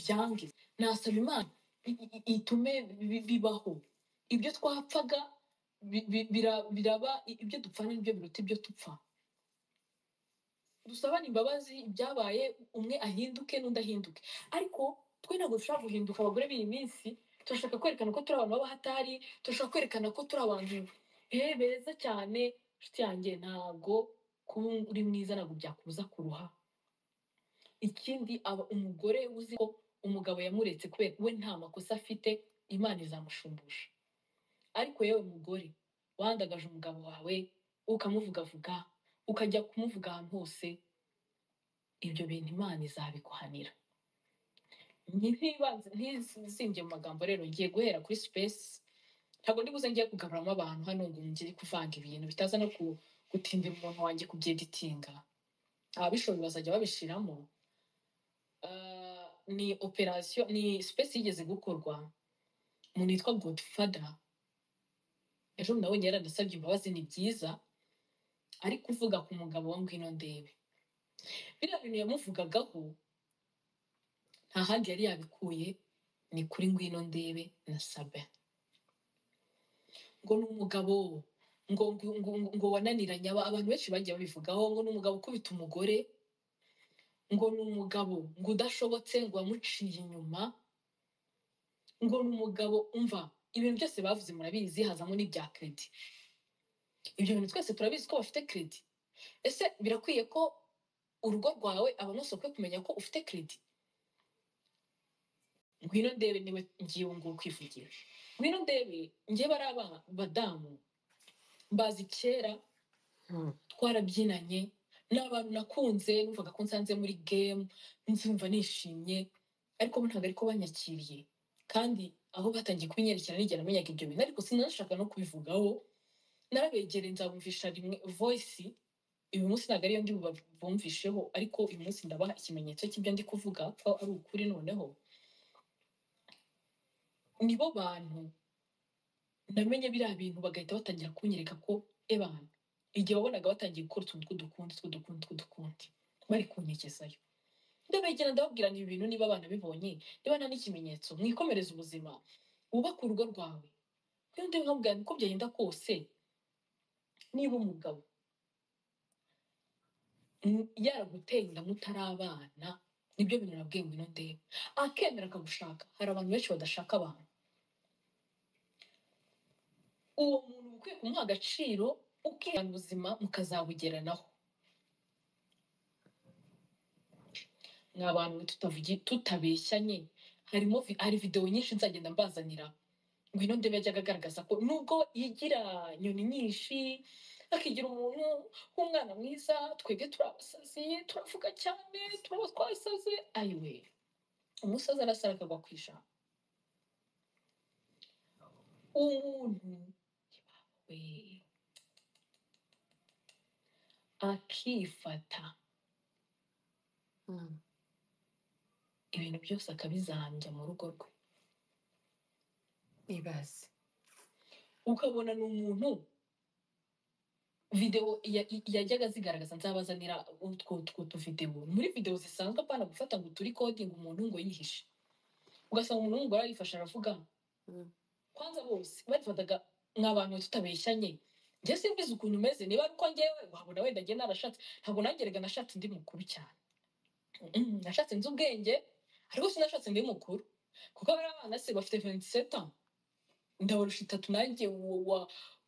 byange nasaba Imana i- i- i- itume bi- bibaho ibyo twapfaga bi- bi- bira- biraba ibyo dupfa ni byo biruta ibyo tupfa dusabane imbabazi ibyabaye umwe ahinduke n'undi ahinduke ariko twe ntabwo dushobora guhinduka abagore b'iyi minsi turashaka kwerekana ko turi abantu b'abahatari turashaka kwerekana ko turi abantu eh, beza cyane inshuti yanjye ntabwo kuba uri mwiza ntabwo byakubuza kuruha ikindi aba umugore uzi ko umugabo yamuretse kubera we nta makosa afite imana izamushumbusha ariko yewe mugore wandagaje umugabo wawe ukamuvugavuga ukajya kumuvuga ahantu hose ibyo bintu imana izabiguhanira ntibanze ntizinge mu magambo rero ngiye guhera kuri sipesi ntabwo ndi buze ngiye kugaburamo abantu hano ngo ngere kuvanga ibintu bitaza no ku- gutindira umuntu wanjye kubyeditinga ababishoboye bazajya babishiramo Ah, ni operasiyo ni sipesi yigeze gukorwa umuntu witwa godifada ejo nabonye yaranasabye imbabazi ni byiza ari kuvuga ku mugabo wa ngwino ndebe biriya bintu yamuvugagaho nta handi yari yabikuye ni kuri ngwino ndebe na sabe ngo ni umugabo ngo ngo ngo, ngo wananiranye aba- abantu benshi bagiye babivugaho ngo ni umugabo ukubita umugore ngo ni umugabo ngo udashobotse ngo wamuciye inyuma ngo ni umugabo umva ibintu byose bavuze murabizi hazamo n'ibya kredi ibyo bintu twese turabizi ko bafite kredi ese birakwiye ko urugo rwawe abantu kwe kumenya ko ufite kredi ngwino ndebe niwe ngiye ubu ngubu kwivugira ngwino ndebe njye bari aba badamu mbazi kera Mm. twarabyinanye ni abantu nakunze numvaga ko nsanze muri gemu nzumva nishimye ariko bo ntabwo ariko banyakiriye kandi aho batangiye kubinyerekera nigera amenyaga ibyo bintu ariko sinashaka no kubivugaho narabegereye nzabumvisha rimwe voyisi uyu munsi ntabwo ariyo ndi buba- bumvisheho ariko uyu munsi ndabaha ikimenyetso cy'ibyo ndi kuvuga ko ari ukuri noneho nibo bantu namenye biriya bintu bagahita batangira kunyereka ko ebana igihe wabonaga batangiye gukora utuntu tw'udukundi tw'udukundi tw'udukundi bari kunyekezayo ndabegera ndababwira ibi bintu niba abana bibonye niba nta n'ikimenyetso mwikomereze ubuzima wubake urugo rwawe iyo ndi nkabwira nti uko byagenda kose niba umugabo mm, yaraguteye inda mutarabana nibyo bintu nabwiye ngo ino ndebe akemera akagushaka hari abantu benshi badashaka abantu uwo muntu ukwiye kumuha agaciro ukihana ubuzima mukazabugeranaho ni abantu tutavugi tutabeshyanye harimo vi- hari videwo nyinshi nzagenda mbazanira ngwino ndebe yajyaga agaragaza ko nubwo yigira nyoni nyinshi akigira umuntu w'umwana mwiza twebwe turi abasazi turavuga cyane turaba twasaze ayiwe umusazi arasara akagwa ku ijambo umuntu we akifata Mm. ibintu byose akabizambya mu rugo rwe ibaze ukabona ni umuntu videwo ya- yajyaga zigaragaza nzabazanira utwo utwo tuvidewo muri videwo zisanzwe apana gufata ngo turi kodinga umuntu ngo yihishe ugasanga umuntu w'umugore arifashe aravuga Mm. kwanza bose barifataga nk'abantu tutabeshyanye njye simbizi ukuntu umeze niba ari uko ngewe wabona wenda njye narashatse ntabwo nangerega nashatse ndi mukuru cyane Mm, nashatse nzi ubwenge ariko sinashatse ndi mukuru kuko bariya abana se bafite 27 ans ndabarusha itatu nanjye uwo wa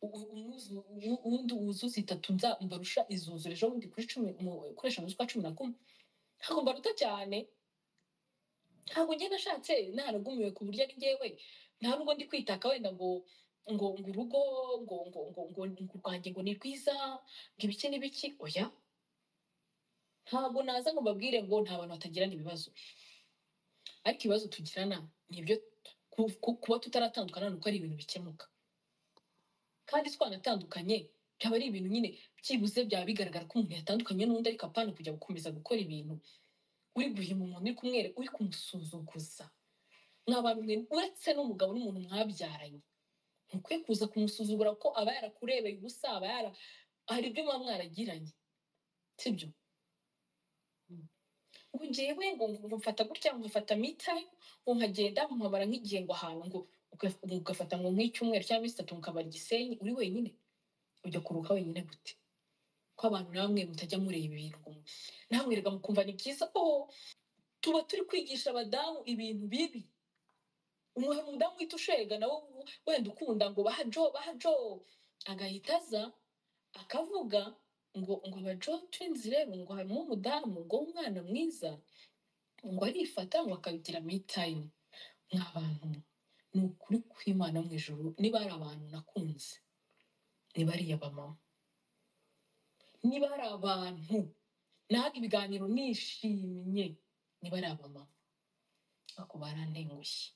umwuzu- uwu- uwundi wuzuza itatu nza mbarusha izuzura ejo bundi kuri cumi mu- kuri eshanu z'ukwa cumi na kumwe ntabwo mbaruta cyane ntabwo njye nashatse naragumiwe ku buryo ari ngewe nta nubwo ndi kwitaka wenda ngo ngo ngo urugo ngo ngo ngo ngo ngo rwanjye ngo ni rwiza ngo ibiki n'ibiki oya ntabwo naza ngo mbabwire ngo nta bantu batagirana ibibazo ariko ibibazo tugirana ni ibyo ku- ku- kuba tutaratandukana ni uko ari ibintu bikemuka kandi twanatandukanye byaba ari ibintu nyine byibuze byaba bigaragara ko umuntu yatandukanye n'undi ariko apana kujya gukomeza gukora ibintu uri guhima umuntu uri kumwere uri kumusuzuguza mwabantu mwe uretse n'umugabo n'umuntu mwabyaranye ntukwiye kuza kumusuzugura ko aba yarakurebeye ubusa aba yara hari ibyo muba mwaragiranye sibyo ngo ngewe ngo ngo mfata gutya ngo mfata me time ngo nkagenda nkabara nk'igihe ngo ahantu ngo uga- ngo ugafata ngo nk'icyumweru cyangwa iminsi itatu mukabara igisenyi uri wenyine ujya kuruhuka wenyine gute ko abantu namwe mutajya mureba ibintu ngo mu- namwe rega mukumva ni byiza oh tuba turi kwigisha abadamu ibintu bibi umuhe umudamu uhita ushega nawe u- wenda ukunda ngo bahajo bahajo agahita aza akavuga ngo ngo abajo twinzi rero ngo harimo umudamu ngo umwana mwiza ngo arifata ngo akabigira me time nk'abantu ni ukuri kw'imana mu ijuru niba ari abantu nakunze niba ari abamama niba ari abantu nahaga ibiganiro nishimye niba ari abamama ako barantengushye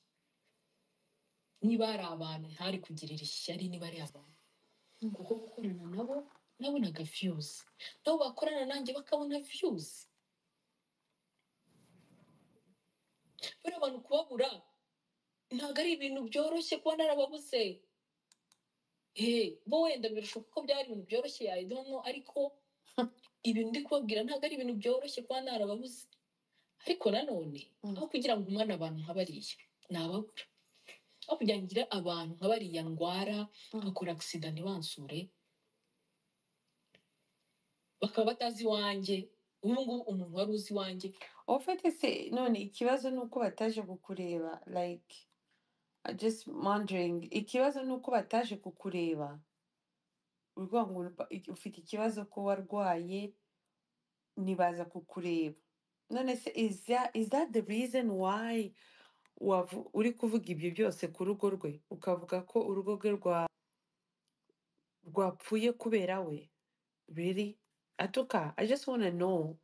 niba ari abantu ntari kugirira ishyari niba ari abantu kuko gukorana nabo nabonaga viyuzi nabo bakorana nanjye bakabona viyuzi buriya abantu kubabura ntabwo ari ibintu byoroshye kuba narababuze Eh, bo wenda birashoboka ko byari ibintu byoroshye yayidono ariko ibintu ndi kubabwira ntabwo ari ibintu byoroshye kuba narababuze ariko nanone Mm. aho kugira ngo umwana abantu nk'abariya nababura aho kugira ngo ngire abantu nk'abariya ndwara Mm. nkakora agisida ntibansure bakaba batazi iwanjye ubu ngubu umuntu wari uzi iwanjye ufite se none ikibazo ni uko bataje kukureba like I just wondering ikibazo ni uko bataje kukureba urwa ngo ba- iki- ufite ikibazo ko warwaye ntibaza kukureba none se is that, is that the reason why wavu- uri kuvuga ibyo byose ku rugo rwe ukavuga ko urugo rwe rwa rwapfuye kubera we Really? En tout cas, I just want to know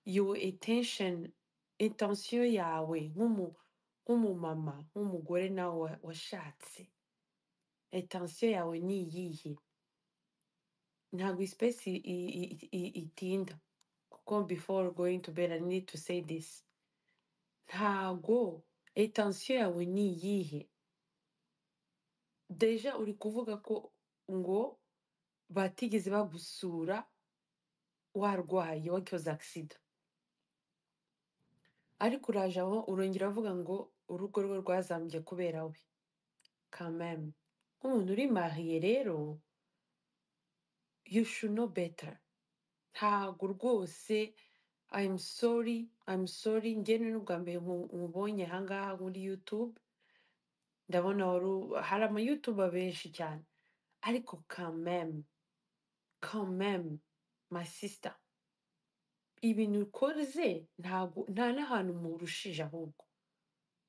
your intention, intention yawe nk'umu nk'umumama nk'umugore nawe wa- washatse intention yawe ni iyihe ntabwo space itinda kuko before going to bed I need to say this ntabwo intention yawe ni iyihe deja uri kuvuga ko ngo batigeze bagusura warwaye wakoze accident ariko uraje aho urongera uvuga ngo urugo rwe rwazambye kubera we kameme nk'umuntu uri mariye rero you should know better ntago rwose I'm sorry I'm sorry njyewe n'ubwa mbere nku- nkubonye ahangaha muri YouTube ndabona wari u- hari ama YouTube benshi cyane ariko kameme kameme my sister ibintu ukoze ntago nta n'ahantu murushije ahubwo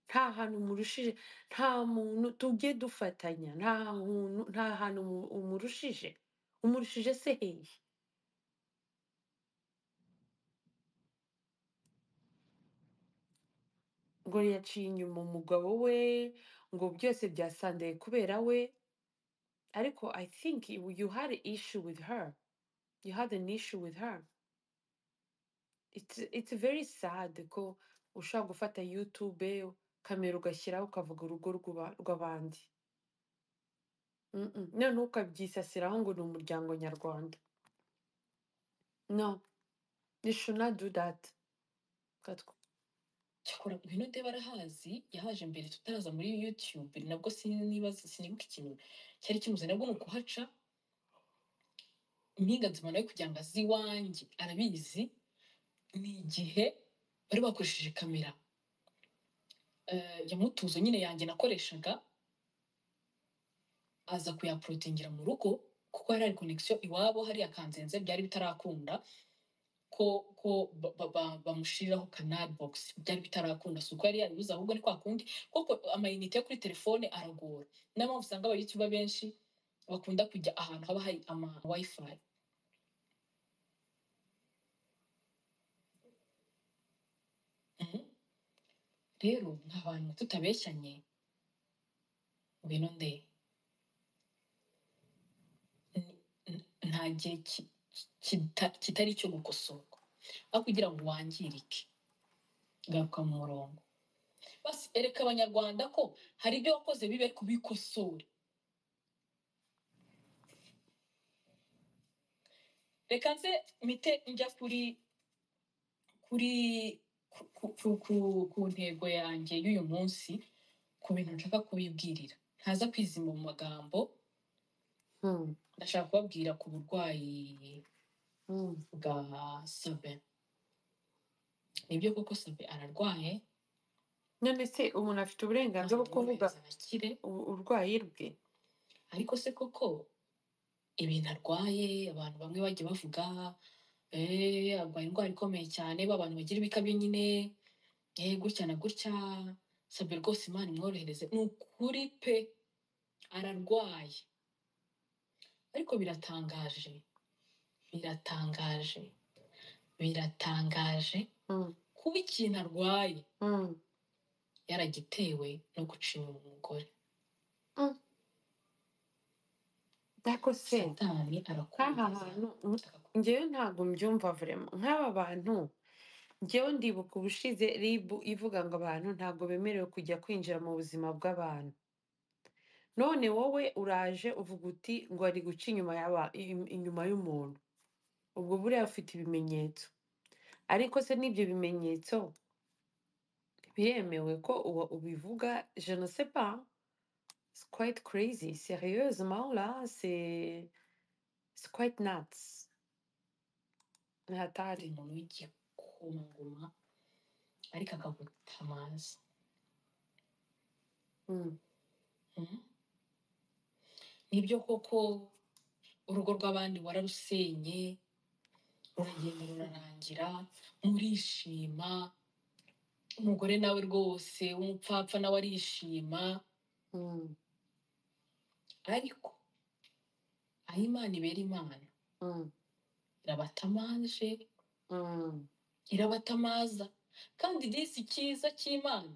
nta hantu murushije nta muntu tujye dufatanya nta hantu nta hantu mu- umurushije umurushije se hehe ngo yaciye inyuma umugabo we ngo byose byasandaye kubera we ariko i think you you had an issue with her you had an issue with her it's it's very sad ko ushobora gufata youtube kamera ugashyiraho ukavuga urugo rw'uba- rw'abandi Mm, mm. none ukabyisasiraho ngo ni umuryango nyarwanda no you should not do that Katwa. cyakora ngwino de barahazi yahaje mbere tutaraza muri youtube nabwo sinibaza sinibuka ikintu cyari kimuze nabwo ni ukuhaca impinga nzima nawe kugira ngo azi iwanjye arabizi ni igihe bari bakoresheje kamera eh, ya mutuzo nyine yanjye nakoreshaga aza kuyaprotingira mu rugo kuko hari hari connection iwabo hariya kanzenze byari bitarakunda ko ko ba- ba- ba- bamushyiriraho canal box byari bitarakunda si uko yari yaribuze ahubwo ni kwa kundi kuko amayinite yo kuri telefone aragora niyo mpamvu usanga abayutuba benshi bakunda kujya ahantu haba hari ama wifi Mhm. rero nta bantu tutabeshyanye ngwino nde N- n- nta gihe ki- kita- kitari icyo gukosorwa aho kugira ngo wangirike garuka mu murongo basi ereka abanyarwanda ko hari ibyo wakoze bibe kubikosora reka nze mite njya kuri kuri ku- ku- ku- ku- ku ntego yanjye y'uyu munsi ku bintu nshaka kubibwirira ntaza kwizima mu magambo Mm, ndashaka kubabwira ku burwayi mm, bwa sabe nibyo koko sabe ararwaye none se umuntu afite uburenganzira bwo kuvuga amwohereza akire u- urwayi rwe ariko se koko ibintu arwaye abantu bamwe bajya bavuga eee arwaye indwara ikomeye cyane ba bantu bagira ibikabyo nyine eee gutya na gutya sabe rwose imana imworohereze ni ukuri pe ararwaye ariko biratangaje biratangaje biratangaje Mm, kuba ikintu arwaye mm, yaragitewe no gucinya umugore mm. ariko se satani nk'aha arakugeza hantu mm, njyewe ntabwo mbyumva vrema nk'aba bantu njyewe ndibuka ubushize ribu ivuga ngo abantu ntabwo bemerewe kujya kwinjira mu buzima bw'abantu none wowe uraje uvuga uti ngo ari guca inyuma y'aba i- inyuma y'umuntu ubwo buriya ufite ibimenyetso ariko se n'ibyo bimenyetso biremewe ko uba ubivuga je ne sais pas c'est quite crazy sérieusement là c'est c'est quite nuts ni ari hatari umuntu w'igikomangoma ariko akaguta amazi Mm, Mhm. nibyo koko urugo rw'abandi wararusenye ruragenda rurarangira murishima umugore nawe rwose w'umupfapfa nawe arishima mm, ariko aho imana ibera imana mm, irabatamanje mm, irabatamaza kandi disi cyiza cy'imana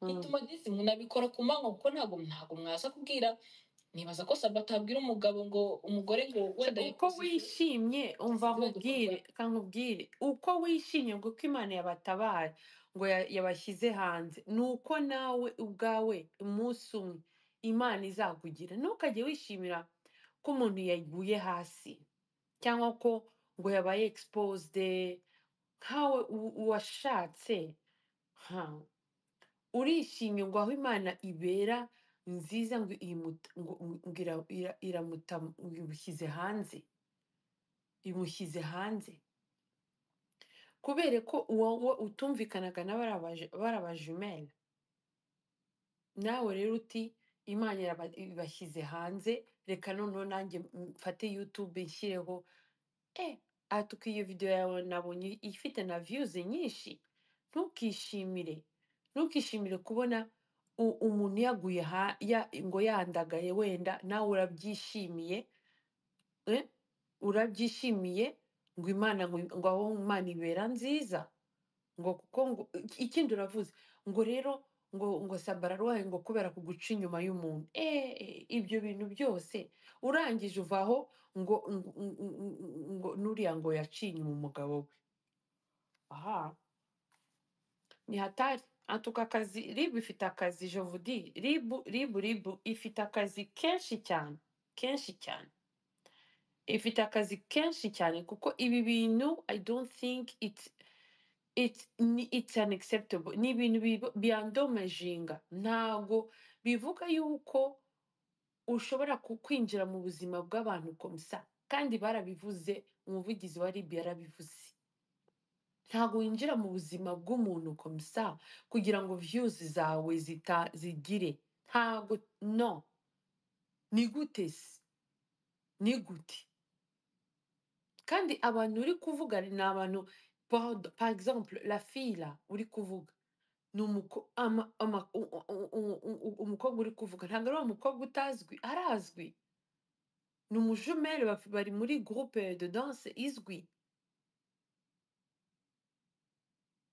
mm, ituma disi munabikora ku manywa kuko ntabwo ntabwo mwaza kubwira nibaza ko saba atabwira umugabo ngo umugore ngo Je- wenda uko yakoze iki wishimye umva asize nkubwire agakorwa ka nkubwire uko wishimye ngo uko imana yabatabaye ngo ya- yabashyize hanze ni uko nawe ubwawe umunsi umwe imana izakugira ntukajye wishimira ko umuntu yaguye hasi cyangwa ko ngo yabaye exposed nkawe u- uwashatse ha urishimye ngo aho imana ibera nziza ngo iyimuta- ngo- ngo ira- ira- iramuta ngo imushyize hanze imushyize hanze kubera ko uwo utumvikanaga n'abarabajumene nawe rero uti imana iraba- ibashyize hanze reka noneho nanjye mfate youtube nshyireho e atuka iyo video yawe nabonye ifite na views nyinshi ntukishimire ntukishimire kubona u- umuntu yaguye ha- ya- ngo yandagaye wenda nawe urabyishimiye eh, urabyishimiye ngo imana ngo ngo aho imana ibera nziza ngo kuko ngo iki- ikindi uravuze ngo rero ngo ngo sabararwaye ngo kubera kuguca inyuma y'umuntu eh eh, ibyo bintu byose urangije uvaho ngo ngo ngo- ngo- ngo nuriya ngo yaciye inyuma umugabo we aha ni hatari atuka akazi ribu ifite akazi jovudi ribu ribu ribu ifite akazi kenshi cyane kenshi cyane ifite akazi kenshi cyane kuko ibi bintu i don't think it's it's ni- it's unacceptable ni ibintu biba- byandomajinga ntabwo bivuga yuko ushobora ku- kwinjira mu buzima bw'abantu komsa kandi barabivuze umuvugizi wa ribi yarabivuze ntabwo winjira mu buzima bw'umuntu komsa kugira ngo views zawe zita zigire ntabwo no ni gute se ni gute kandi abantu uri kuvuga ni abantu par- par exemple la fille là uri kuvuga ni umuko- ama- ama- u- u- u- u- u- u- umukobwa uri kuvuga ntabwo ari wa mukobwa utazwi arazwi ni umujumeri baf- bari muri groupe de danse izwi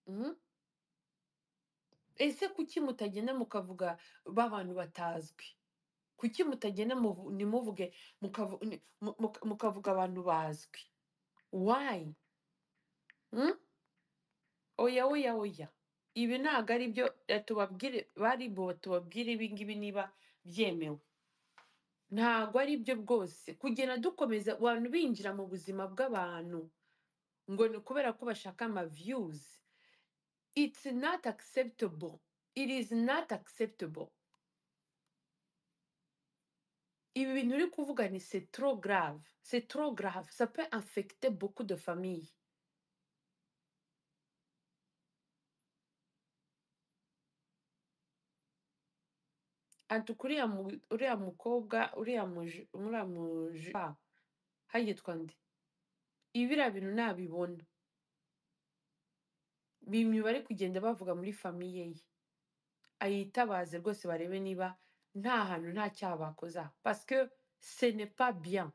Mhm. ese kuki mutagenda mukavuga b'abantu batazwi kuki mutagenda muvu- ntimuvuge mukavu- ni- mu- muka- mukavuga abantu bazwi why Mhm. oya oya oya ibi ntabwo ari byo eh, tubabwire baribo tubabwire ibi ngibi niba byemewe ntabwo ari byo rwose kugenda dukomeza abantu binjira mu buzima bw'abantu ngo ni ukubera ko bashaka ama views it's not acceptable it is not acceptable ibi bintu uri kuvuga ni c'est trop grave c'est trop grave ça peut infecter beaucoup de familles ati kuriya mu- uriya mukobwa uriya muju uriya muju ah, hagitwa ndi ibi biriya bintu nabibona bimwe bari kugenda bavuga muri famiye ye ayitabaze rwose barebe niba nta hantu nta cyaha bakoza parce que ce n'est pas bien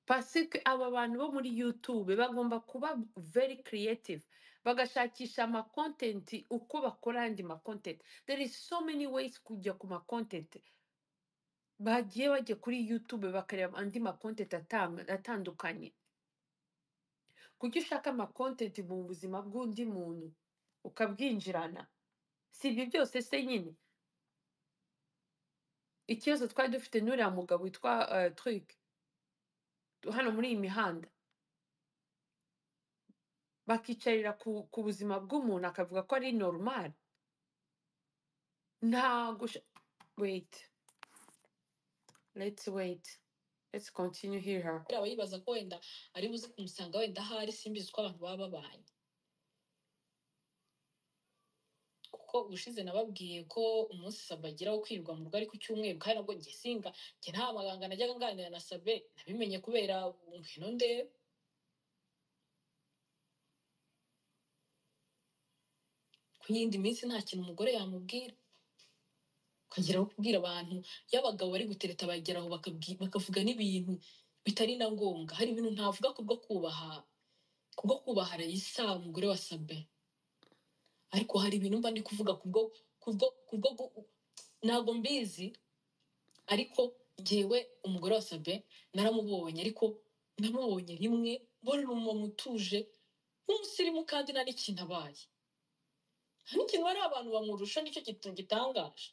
parce que aba bantu bo muri youtube bagomba kuba very creative bagashakisha amacontent uko bakora andi macontent there is so many ways kujya ku macontent bagiye bajya kuri youtube bakareba andi macontent atang- atandukanye kuki ushaka amakontenti mu buzima bw'undi muntu ukabwinjirana si ibyo byose se nyine ikibazo twari dufite n'uriya mugabo witwa eh, Truk, hano muri iyi mihanda bakicarira ku, ku buzima bw'umuntu akavuga ko ari normal ntago usha- wait let's wait let's continue hear her buriya aba yibaza ko wenda ari buze kumusanga wenda ahari simbizi uko abantu baba babanye kuko ubushize nababwiye ko umunsi sabe agira wo kwirirwa mu rugo ari ku cyumweru kandi nabwo njye singa njye nta maganga najyaga nganira na sabe nabimenye kubera ngwino ndebe ku yindi minsi nta kintu umugore yamubwira ukagera aho kubwira abantu y'abagabo bari gutereta bageraho bakabwi- bakavuga n'ibintu bitari na ngombwa hari ibintu ntavuga ku bwo kubaha ku bwo kubaha rayisa umugore wa sabe ariko hari ibintu mba ndi kuvuga ku bwo ku bwo ku bwo gu- ntabwo mbizi ariko njyewe umugore wa sabe naramubonye ariko namubonye rimwe mbona ni umumama utuje w'umusirimu kandi nta n'ikintu abaye nta n'ikintu hari abantu bamurusha nicyo kintu gitangaje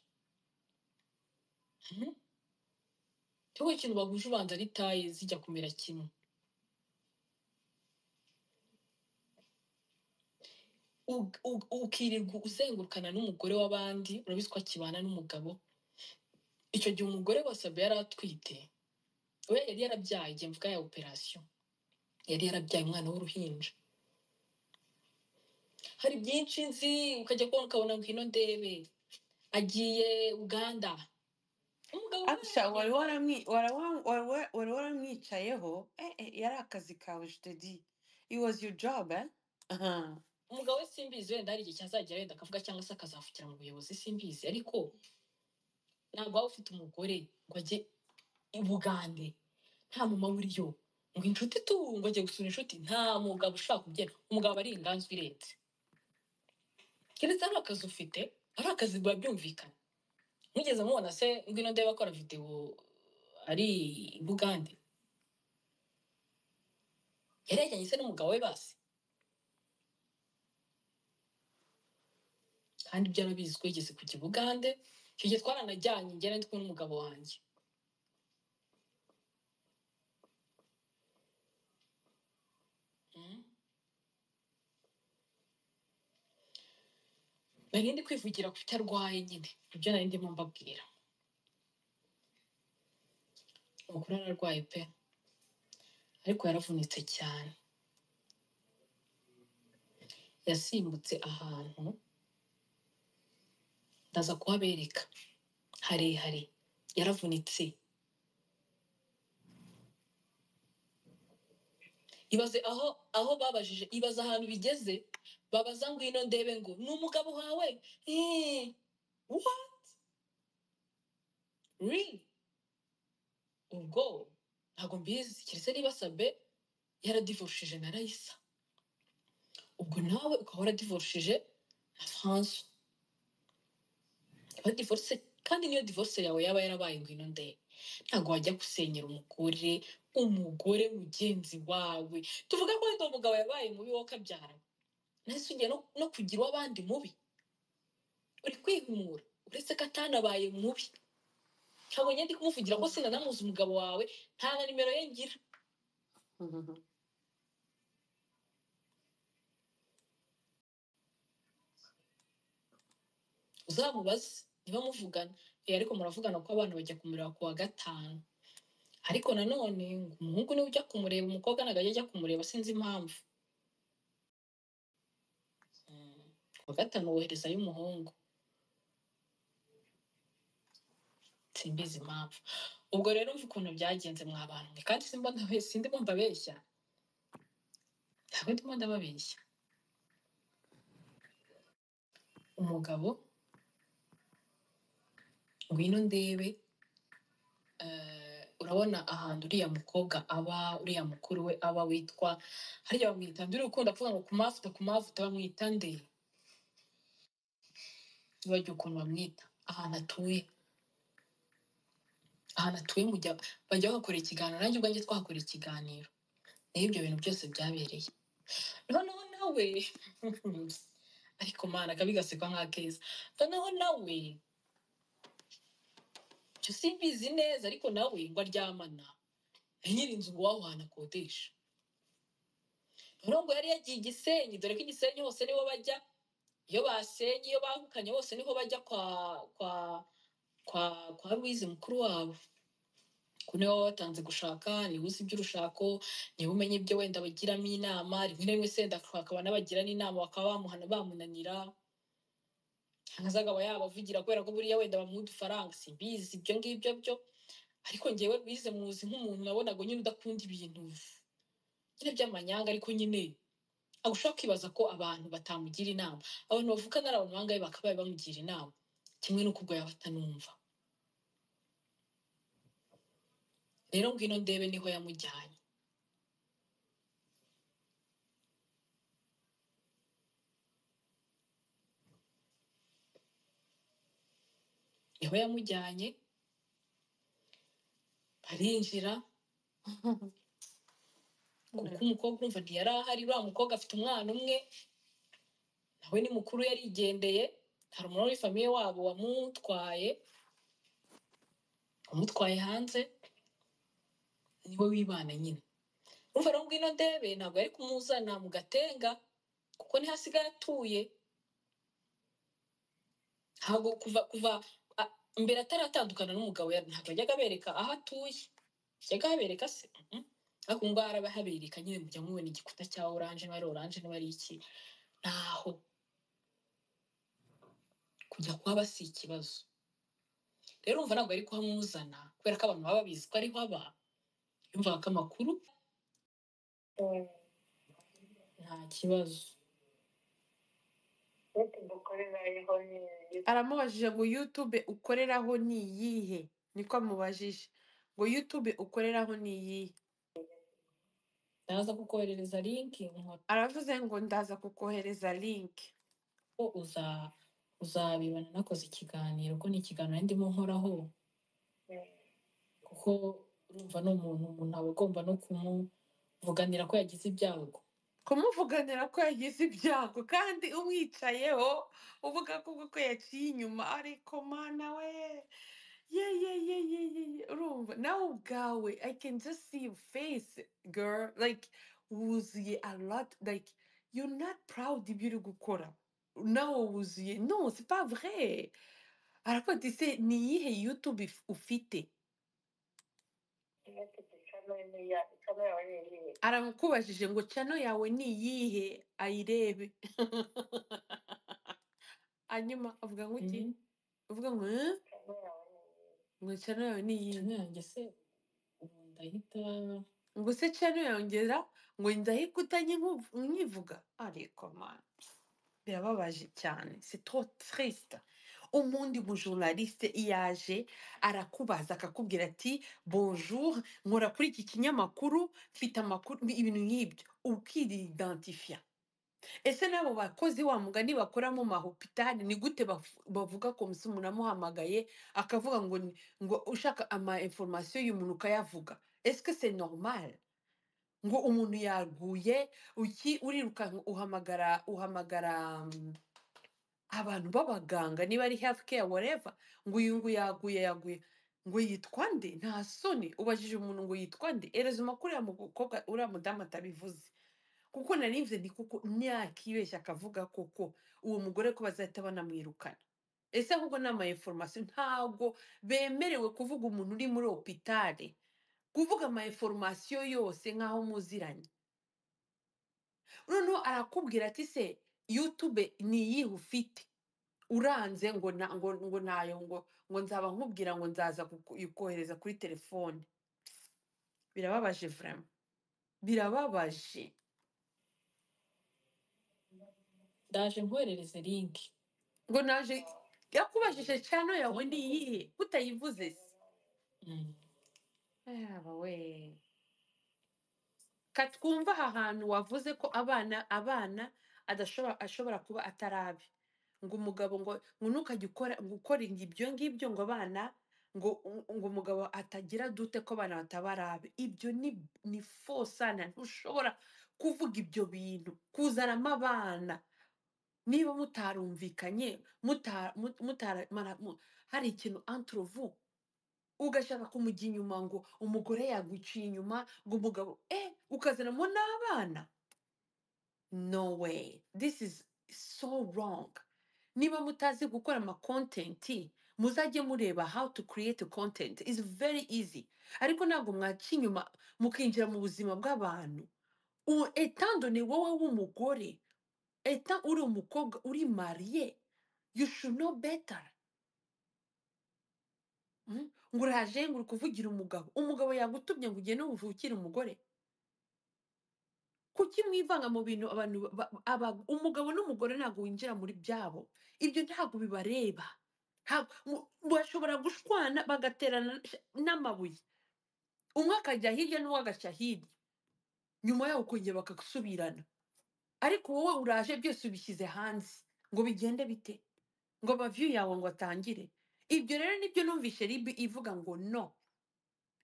Mhm. cyangwa ikintu baguje ubanza ari taye zijya kumera kimwe Ug- ug- ukirirwa uzengurukana n'umugore w'abandi urabizi ko akibana n'umugabo icyo gihe umugore wa sabe yari atwite we yari yarabyaye igihe mvuga ya operasiyo yari yarabyaye umwana w'uruhinja hari byinshi nzi ukajya kubona ukabona ngwino ndebe agiye uganda umugabo we Aksha wari waramwi- wara- wa- wara- wa- wari waramwicayeho eh, eh, yari akazi kawe je te dis it was your job eh? Aha. umugabo we simbizi wenda hari igihe cyazagera wenda akavuga cyangwa se akazavukira mu buyobozi simbizi ariko ntabwo waba ufite umugore ngo ajye i bugande nta mama buriyo ngo inshuti tu ngo ajye gusura inshuti nta mugabo ushaka kubyina umugabo aba ari inganzwa irenze keretse ari akazi ufite ari akazi biba byumvikana mugeze mubona se ngwino ndeba akora videwo ari i bugande yari yajyanye se n'umugabo we basi kandi ibyo arabizi ko yigeze kujya i bugande icyo gihe twaranajyanye ngera ndi kumwe n'umugabo wanjye Mm. nari ndi kwivugira ku cyo arwaye nyine ibyo nari ndimo mbabwira amakuru yari arwaye pe ariko yaravunitse cyane yasimbutse ahantu ndaza kuhabereka harehare yaravunitse ibaze aho aho babajije ibaze ahantu bigeze babaza ngwino ndebe ngo ni umugabo wawe Eh, what really ubwo ntabwo mbizi keretse niba sabe yaradivorushije na rayisa ubwo nawe ukaba waradivorushije na franso Aba divorce kandi niyo divorce yawe yaba yarabaye ngwino nde ntabwo wajya gusenyera umugore umugore mugenzi wawe tuvuga ko wenda uwo mugabo yabaye mubi wowe ukabyara nahise ugiye no, no kugira uw'abandi mubi uri kwihumura uretse ko atanabaye mubi ntabwo njya ndi kumuvugira ko sinanamuzi umugabo wawe nta na nimero ye ngira Mhm. uzamubaze niba muvugana eh ariko muravugana ko abana bajya kumureba ku wa gatanu ariko nanone ngo umuhungu niwe ujya kumureba umukobwa ntabwo ajya ajya kumureba sinzi impamvu Mm, ku wa gatanu woherezayo umuhungu simbizi impamvu ubwo rero mva ukuntu byagenze mwa bantu mwe kandi simba ndabe- sindi mbumva abeshya ntabwo ndimo ndababeshya umugabo ngwino ndebe eh, urabona ahantu uriya mukobwa aba uriya mukuru we aba witwa harya bamwita ndi urukundo avuga ngo kumavuta kumavuta bamwita nde nibajya ukuntu bamwita ahantu atuye ahantu atuye mujya bajya bakora ikiganiro nanjye ubwanjye twahakora ikiganiro nayo ibyo bintu byose byabereye noneho nawe ariko mana akabi gasekwa nk'akeza noneho nawe cyo simbizi neza ariko nawe ngo aryamana na nyir'inzu ngo waho hantu akodesha noneho ngo yari yagiye i gisenyi dore ko i gisenyi hose niho bajya iyo basenye iyo bahukanye bose niho bajya kwa kwa kwa kwa ruwizi mukuru wabo ko niwe waba watanze gushaka niwe uzi iby'urushako niwe umenya ibyo wenda bagiramo inama rimwe na rimwe senda akaba n'abagira n'inama bakaba bamuhana bamunanira cyangwa se akaba yabavugira kubera ko buriya wenda bamuha udufaranga simbizi ibyo ngibyo byo ariko ngewe bize muzi nk'umuntu nabonaga nyine udakunda ibintu nyine by'amanyanga ariko nyine aho ushobora kwibaza ko abantu batamugira inama abantu bavukana ari abantu bangahe bakabaye bamugira inama kimwe n'uko ubwo yaba atanumva rero ngwino ndebe niho yamujyanye niho yamujyanye arinjira kuko umukobwa urumva ntiyari ahari uriya mukobwa afite umwana umwe nawe ni mukuru yarigendeye hari umuntu wari famiye wabo wamutwaye wamutwaye hanze niwe wibana nyine urumva rero ngwino ndebe ntabwo yari kumuzana mu gatenga kuko niho asigaye atuye ntabwo kuva kuva a- mbere ataratandukana n'umugabo yari- ntabwo yajyaga abereka aho atuye yajyaga abereka se mm. ariko ngo arabahabereka nyine mujya mubona igikuta cya oranje niba ari oranje niba ari iki naho kujya kuhaba si ikibazo rero urumva ntabwo yari kuhamuzana kubera ko abantu baba babizi ko ariho aba yumvaga ko amakuru nta kibazo aramubajije ngo youtube ukoreraho ni iyihe niko amubajije ngo youtube ukoreraho ni iyihe ndaza kukoherereza linki nkora aravuze ngo ndaza kukohereza link ko uza uzabibona nakoze ikiganiro ko ni ikiganiro nari ndimo nkoraho kuko urumva ni umuntu umuntu aba agomba no kumuvuganira ko yagize ibyago kumuvuganira ko yagize ibyago kandi umwicayeho uvuga ko koko yaciye inyuma ariko mana we ye ye ye ye ye ye. urumva nawe ubwawe i can just see your face girl like wuzuye a lot like you're not proud ibyo uri gukora nawe wuzuye no c'est pas vrai aravuga ati se ni iyihe youtube if- ufite aramukubajije ngo cano yawe ni iyihe ayirebe hanyuma avuga ngo iki uvuga ngo "Eh? ngo cano yawe ni iyihe cyane yanjye se ubu ndahita ngo se cano yongera ngo ndahikutanye mwivuga ariko mana birababaje cyane c'est trop triste ubundi mujournaliste yaje arakubaza akakubwira ati bonjour nkora kuri iki kinyamakuru mfite amakuru ibintu nk'ibyo ukiridantifiya ese n'abo bakozi wa mugani bakora mu mahopitali ni gute bafu- bavuga ko mbese umuntu amuhamagaye akavuga ngo ni- ngo ushaka ama information y'umuntu ukayavuga eske c'est normal ngo umuntu yaguye uki urirukanka uhamagara uhamagara mm, abantu b'abaganga niba ari health care whatever ngo uyu ngo yaguye yaguye ngo yitwa nde nta soni ubajije umuntu ngo yitwa nde ereza amakuru ya mukobwa uriya mudamu atabivuze kuko narinze ni kuko ntiyakibeshya akavuga koko uwo mugore ko bazahita banamwirukana ese ahubwo ni amainformation ntabwo bemerewe kuvuga umuntu uri muri opitare kuvuga amainformation yose nk'aho muziranye noneho arakubwira ati se yutube ni iyihe ufite uranze ngo na, ngo, ngo nayo ngo ngo nzaba nkubwira ngo nzaza kukohereza kuri telefone birababaje vraiment birababaje ndaje nkwerereze linki ngo naje yakubajije cyane yawe ni iyihe utayivuze se Mm. yaba we katwumva aha hantu wavuze ko abana abana adashobora ashobora kuba atarabe ngo umugabo ngo ngo ntukajye ukora ngo ukora ibyo ngibyo ngo abana ngo ngo umugabo atagira dute ko abana batabarabe ibyo ni ni fosana ntushobora kuvuga ibyo bintu kuzanamo abana niba mutarumvikanye muta- mu- mutara mara- mu- hari ikintu antrovu ugashaka kumujya inyuma ngo umugore yaguciye inyuma ngo umugabo eh ukazanamo n'abana no way this is so wrong niba mutazi gukora ama content muzajye mureba how to create content is very easy ariko ntabwo mwaca inyuma mukinjira mu buzima bw'abantu U- etandone wowe w'umugore eta uri umukobwa uri mariye you should know better Mm. ngo uraje ngo uri kuvugira umugabo umugabo yagutumye ngo ugende uvukire umugore kuki mwivanga mu bintu abantu ba- ba- aba- umugabo n'umugore ntabwo winjira muri byabo ibyo ntabwo bibareba Ntabwo- mu- bashobora gushwana bagaterana n'amabuye umwe akajya hirya n'uwo agashya hirya nyuma yaho ukongera bakasubirana ariko wowe uraje byose ubishyize hanze ngo bigende bite ngo amaviyu yawe ngo atangire ibyo rero nibyo numvishe ribi ivuga ngo no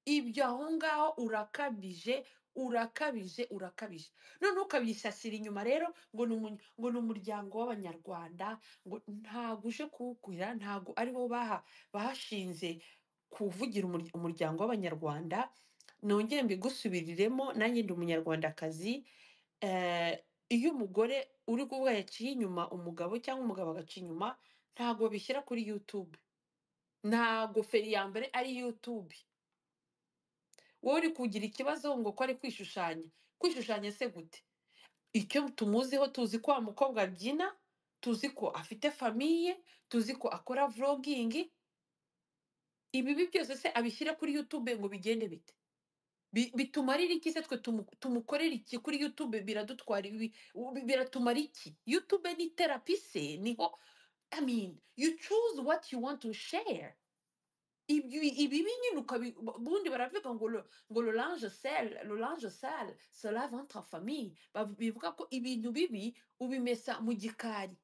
ibyo aho ngaho urakabije urakabije urakabije noneho ukabisasira inyuma rero ngo ni umu- ngo ni umuryango w'abanyarwanda ngo ntabwo uje kuwukorera ntabwo ari bo baha bahashinze kuvugira umur- umuryango w'abanyarwanda nongere mbigusubiriremo nanjye ndi umunyarwandakazi eh, iyo umugore uri kuvuga yaciye inyuma umugabo cyangwa umugabo agaca inyuma ntabwo bishyira kuri youtube ntabwo feri ya mbere ari youtube wowe uri kugira ikibazo ngo ko ari kwishushanya kwishushanya se gute icyo tumuziho tuzi ko wa mukobwa abyina tuzi ko afite famiye tuzi ko akora vlogingi ibibi byose se abishyira kuri youtube ngo bigende bite Bi- bitumarira iki se twe tumu- tumukorera iki kuri youtube biradutwara ibi bi- biratumara iki youtube ni terapi se niho i mean you choose what you want to share ibi ibibi nyine ukabi bundi baravuga ngo lo- ngo l'orange sale l'orange sale cela va entre famille Bavu- bivuga ko ibintu bibi ubimesa mu gikari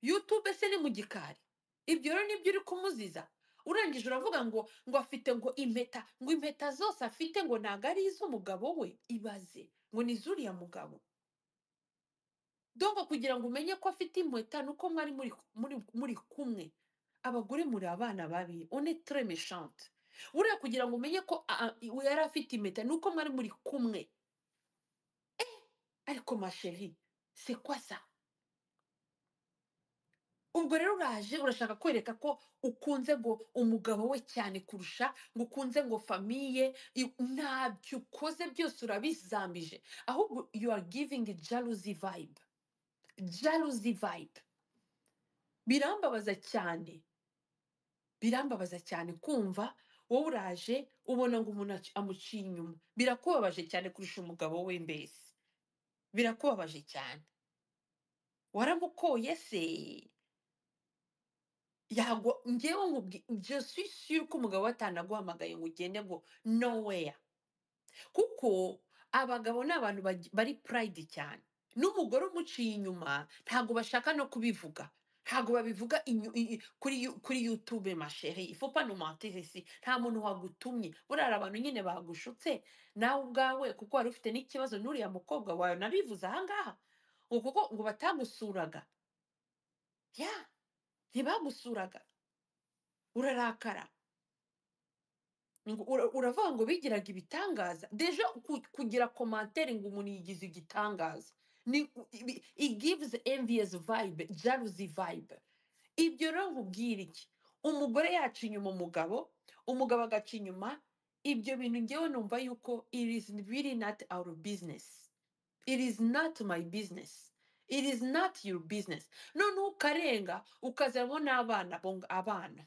youtube se ni mu gikari ibyo rero nibyo uri kumuziza urangije uravuga ngo ngo afite ngo impeta ngo impeta zose afite ngo ntabwo ari iz'umugabo we ibaze ngo ni iz'uriya mugabo donko kugira ngo umenye ko afite impeta ni uko mwari muri, muri, muri kumwe abagore muri abana babi on est très méchante buriya kugira ngo umenye ko a- a- i- yari afite impeta ni uko mwari muri kumwe ariko ma chérie, c'est quoi ça ubwo rero uraje urashaka kwereka ko ukunze ngo umugabo we cyane kurusha ngo ukunze ngo famiye i- ntabyo ukoze byose urabizambije ahubwo you are giving a jealousy vibe jealousy vibe birambabaza cyane birambabaza cyane kumva wowe uraje ubona ngo umuntu aci- amuciye inyuma birakubabaje cyane kurusha umugabo we mbese birakubabaje cyane waramukoye se yagwa ngewe nkubwi- je suis sûre ko umugabo we atanaguhamagaye ngo ugende ngo nowhere kuko abagabo ni abantu bagi- bari pride cyane n'umugore umuciye inyuma ntabwo bashaka no kubivuga ntabwo babivuga inyu- i- i- kuri yu- kuri youtube masheri ifupa nomantirisi nta muntu wagutumye buriya hari abantu nyine bagushutse nawe ubwawe kuko wari ufite n'ikibazo n'uriya mukobwa wawe nabivuze ahangaha ngo kuko ngo batagusuraga ya ntibagusuraga urarakara ngo ura- uravuga ngo bigiraga ibitangaza deja ku- kugira komantere ngo umuntu yigize igitangaza ni i gives envious vibe jalousie vibe ibyo rero nkubwira iki umugore yaca inyuma umugabo umugabo agaca inyuma ibyo bintu ngewe numva yuko it is really not our business it is not my business it is not your business noneho ukarenga ukazanamo n'abana bo- abana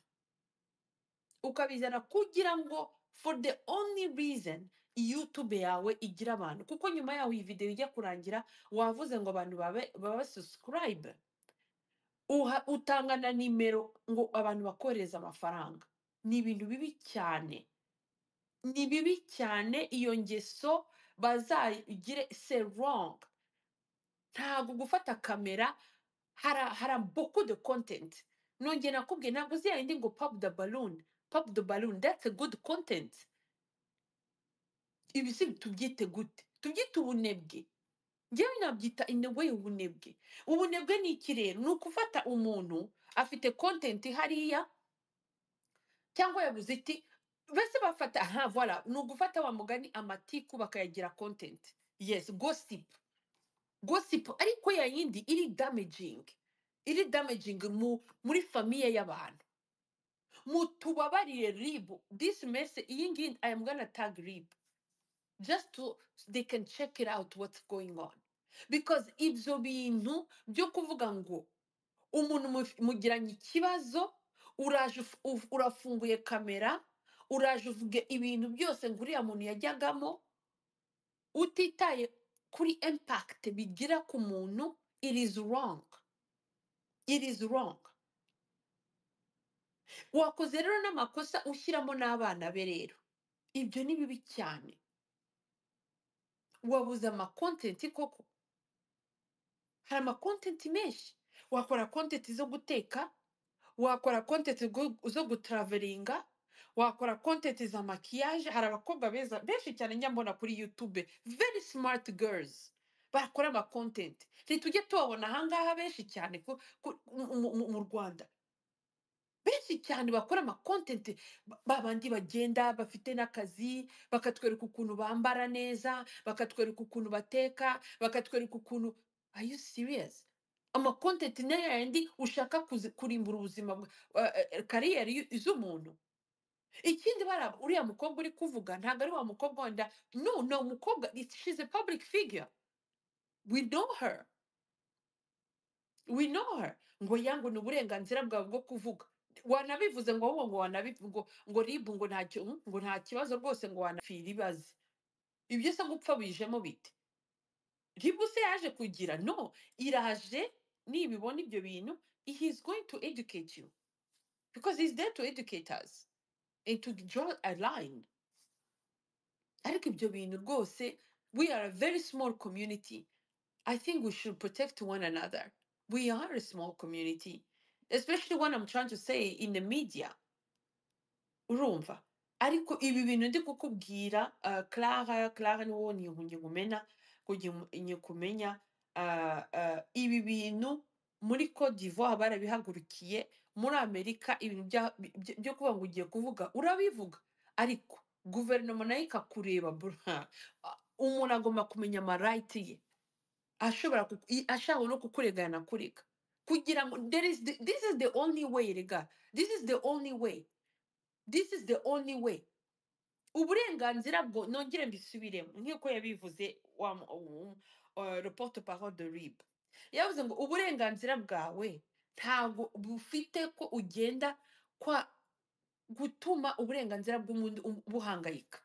ukabizana kugira ngo for the only reason youtube yawe igira abantu kuko nyuma yaho iyi videwo ijya kurangira wavuze ngo abantu babe babe subscribe uha- utanga na nimero ngo abantu bakohereze amafaranga ni ibintu bibi cyane ni bibi cyane iyo ngeso bazayigire se wrong ntabwo gufata kamera hara hara beaucoup de content nongeye nakubwiye ntabwo uzi yayindi ngo pop the balloon pop the balloon that's a good content ibi si tubyite gute tubyite ubunebwe njyewe nabyita in a way ubunebwe ubunebwe ni iki rero ni ukufata umuntu afite content hariya cyangwa yabuze iti bese bafata aha voila ni ugufata wa mugani amatiku bakayagira content yes gossip gossip ariko yayindi iri damaging iri damaging mu, muri famiye y'abantu mutubabarire rib this messe iyi ngiyi i am gonna tag rib just to they can check it out what's going on because ibyo bintu byo kuvuga ngo umuntu muf- mugiranye ikibazo uraje uf- uf- urafunguye kamera uraje uvuga ibintu byose ngo uriya muntu yajyagamo utitaye kuri impact bigira ku muntu it is wrong it is wrong wakoze rero n'amakosa ushyiramo n'abana be rero ibyo ni bibi cyane wabuze amakontenti koko hari amakontenti menshi wakora kontenti zo guteka wakora kontenti zo gutraveringa wakora kontenti za makiyaje hari abakobwa beza benshi cyane njya mbona kuri yutube very smart girls bakora amakontenti ntitujye tubabona ahangaha benshi cyane ku- ku- mu mu- mu rwanda benshi cyane bakora amakontenti babandi bagenda bafite n'akazi bakatwereka ukuntu bambara neza bakatwereka ukuntu bateka bakatwereka ukuntu are you serious amakontenti nayo yandi ushaka kuzi- kurimbura ubuzima bwa- eh, eh, kariyeri y'u- z'umuntu ikindi bara uriya mukobwa uri kuvuga ntabwo ari wa mukobwa wenda no ni umukobwa it- she's a public figure we know her we know her ngo yangu ni uburenganzira bwawe bwo kuvuga wanabivuze ngo wowe ngo wanabivuze ngo ngo rib ngo nta ki- mm, ngo nta kibazo rwose ngo wanapfira ibaze ibyo se gupfa bijemo bite rib se yaje kugira no iraje nibibona ibyo bintu he is going to educate you because he is there to educate us and to draw a line ariko ibyo bintu rwose we are a very small community I think we should protect one another. We are a small community, especially when I'm trying to say in the media. Urumva? Ariko ibi bintu ndi kukubwira uh, Clara, Clara niwo nihunye kumena kujye nye kumenya uh, uh, ibi bintu muri Cote d'Ivoire barabihagurukiye muri Amerika ibintu bya- byo byo kuvuga ngo ugiye kuvuga urabivuga ariko guverinoma nayo ikakureba bro. umuntu agomba kumenya amarayiti ye ashobora ku- i- ashaka no kukurega yanakurega kugira ngo there is the, this is the only way rega this is the only way this is the only way uburenganzira bwo nongere mbisubiremo nk'uko yabivuze wa mu- um, uh, le porte parole de rib yavuze ngo uburenganzira bwawe ntabwo bufite ko ugenda kwa gutuma uburenganzira bw'umuntu um- buhangayika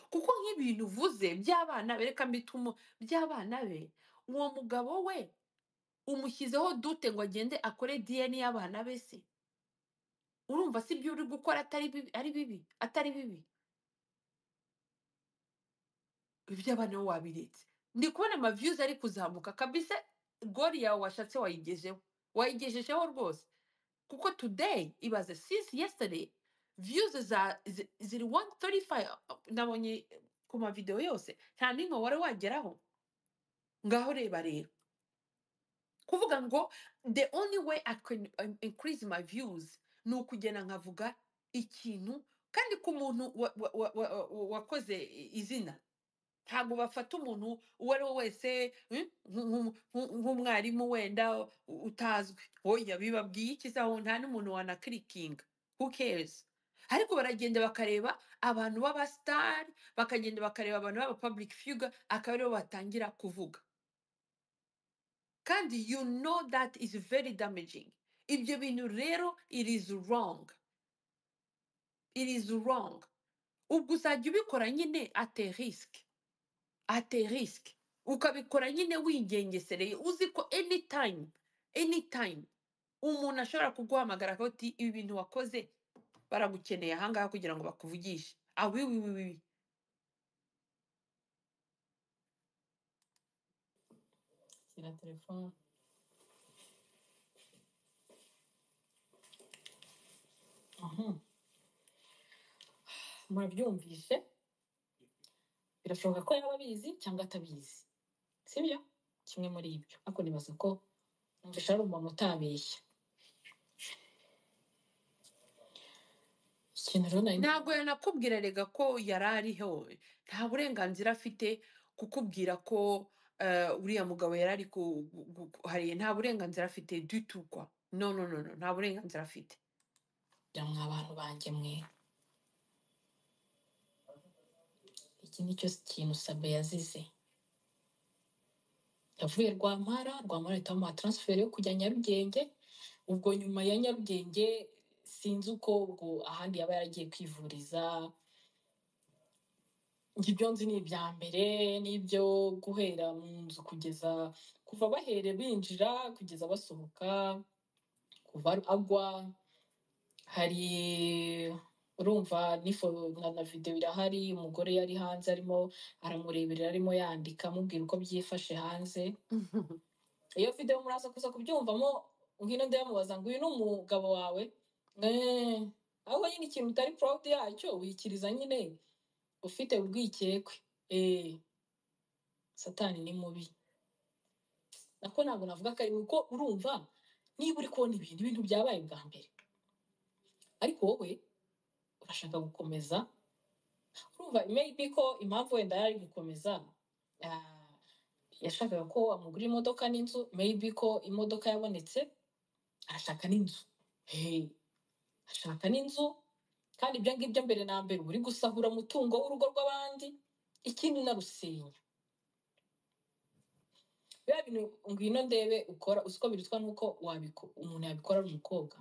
kuko nk'ibintu uvuze by'abana be reka mbitumo by'abana be uwo mugabo we umushyizeho dute ngo agende akore diyeni y'abana be se urumva si ibyo uri gukora atari bibi ari bibi atari bibi iby'abana bo wabiretse ndi kubona amaviyuzi ari kuzamuka kabisa gori yawe washatse wayigejeho wayigejejeho rwose kuko today ibaze since yesterday views za zi- ziri 135 nabonye ku mavideo yose nta n'imwe wari wageraho ngaho reba rero kuvuga ngo the only way I can um, increase my views ni ukugenda nkavuga ikintu kandi ku muntu wa- wa- wa- wa- wa- wakoze izina ntabwo bafata umuntu uwo ari we wese mm, nk- nk- nk- nk'umwarimu wenda u- utazwi oya bibabwiye iki zaho nta n'umuntu wanakirikinga who cares ariko baragenda bakareba abantu b'abasitari bakagenda bakareba abantu b'aba public figure akaba aribo batangira kuvuga kandi you know that is very damaging ibyo bintu rero it is wrong it is wrong ubwo uzajya ubikora nyine ate risk ate risk ukabikora nyine wingengesereye uzi ko anytime anytime umuntu ashobora kuguhamagara akavuga ati ibi bintu wakoze baragukeneye ahangaha kugira ngo bakuvugishe awiwiwiwi shyira telefone aha murabyumvishe birashoboka ko yaba abizi cyangwa atabizi sibyo kimwe muri ibyo ariko nibaza ko numvise ari umuntu utabeshya ikintu rero nari ntabwo yanakubwira rega ko yari ariho nta burenganzira afite kukubwira ko eh, uriya mugabo yari ari ku- gu- gu- hariya nta burenganzira afite dutukwa no no no no nta burenganzira afite kugira mwa bantu banjye mwe iki ni cyo kintu sabe yazize yavuye rwampara rwampara ahita bamuha taransiferi yo kujya nyarugenge ubwo nyuma ya nyarugenge sinzi uko ubwo ahandi yaba yaragiye kwivuriza Njye ibyo nzi ni ibya mbere n'ibyo guhera mu nzu kugeza kuva bahere binjira kugeza basohoka kuva agwa hari urumva n'ifo na na videwo irahari umugore yari hanze arimo aramureberera arimo yandika amubwira uko byifashe hanze iyo videwo muraza kuza kubyumvamo ngwino ndayamubaza ngo uyu ni umugabo wawe Eh, ahubwo nyine ikintu utari proud yacyo wikiriza nyine ufite urwikekwe Eh, satani ni mubi nako ntabwo navuga ko ari mubi kuko urumva niba uri kubona ibintu ibintu byabaye bwa mbere ariko wowe urashaka gukomeza urumva maybe ko impamvu wenda yari ari gukomeza ah, yashakaga ko amugura imodoka n'inzu maybe ko imodoka yabonetse arashaka n'inzu Hey, ashaka n'inzu kandi ibyo ngibyo mbere na mbere uba uri gusahura umutungo w'urugo rw'abandi ikindi unarusenya biba bintu ngwino ndebe ukora uzi ko birutwa n'uko wabiko umuntu yabikora ari umukobwa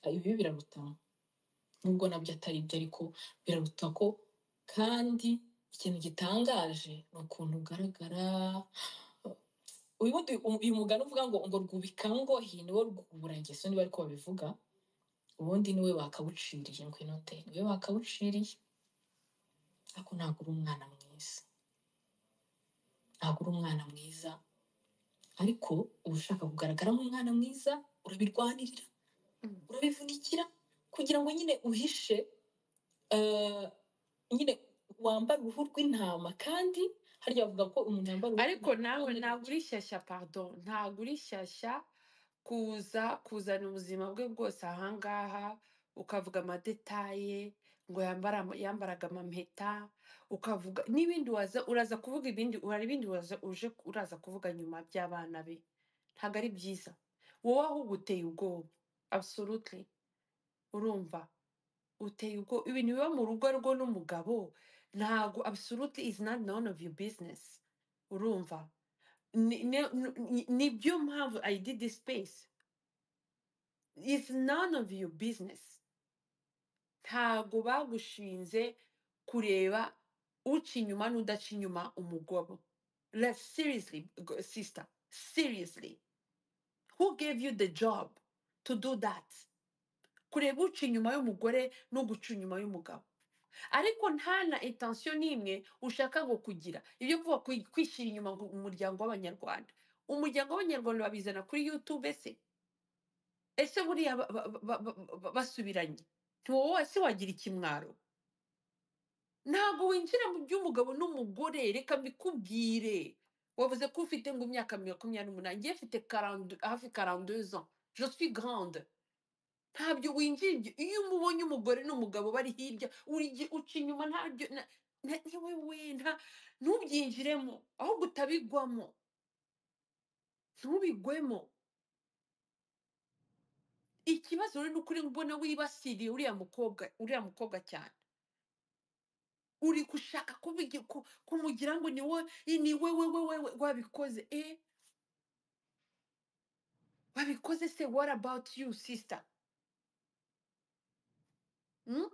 Ah, ibi biraruta nubwo nabyo atari byo ariko biraruta ko kandi ikintu gitangaje ni ukuntu ugaragara uyu uyu mugani uvuga ngo ngo rwubika ngohi niwe rwubura ngeso niba ariko babivuga ubundi niwe bakawuciriye ngo inote niwe bakawuciriye ariko ntabwo uri umwana mwiza ntabwo uri umwana mwiza ariko uba ushaka kugaragara nk'umwana mwiza urabirwanirira urabivunikira kugira ngo nyine uhishe eh, nyine wambare uruhu rw'intama kandi harya bavuga ko umuntu yambara uruhu ariko rw'intama nawe none ntabwo uri shyashya pardon ntabwo uri shyashya kuza kuzana ubuzima bwe bwose ahangaha ukavuga amadetaye ngo yambara yambaraga amampeta ukavuga n'ibindi waza uraza kuvuga ibindi hari ibindi waza uje uraza kuvuga nyuma by'abana be ntabwo ari byiza wowe ahubwo uteye ubwoba absolutely urumva uteye ubwoba ibintu biba mu rugo rwo n'umugabo ntabwo absolutely is not none of your business urumva ni- ni- ni- nibyo mpamvu i did this space it's none of your business ntabwo bagushinze kureba uca inyuma n'udaca inyuma umugabo like seriously g- sister seriously who gave you the job to do that kureba uca inyuma y'umugore no guca inyuma y'umugabo ariko nta na intention n'imwe ushaka ngo kugira ibyo kuvuga kwi- kwishyira inyuma ngo umuryango w'abanyarwanda umuryango w'abanyarwanda babizana kuri youtube se ese buriya ba- ba- ba- ba- ba- basubiranye ntiwowe wese wagira ikimwaro ntabwo winjira mu by'umugabo n'umugore reka mbikubwire wavuze ko ufite ngo imyaka makumyabiri n'umunani ngewe mfite 42 hafi 42 ans je suis grande ntabyo winjira ibyo iyo umubonye umugore n'umugabo bari hirya uri- uca inyuma ntabyo na- yewe we nta- ntubyinjiremo ahubwo utabigwamo ntubigwemo ikibazo rero ni ukuri mbona wibasiriye uriya mukobwa uriya mukobwa cyane uri gushaka kubigi- ku- kumugira ngo ni wowe ni wewe wewe wabikoze eh wabikoze se what about you sister mm?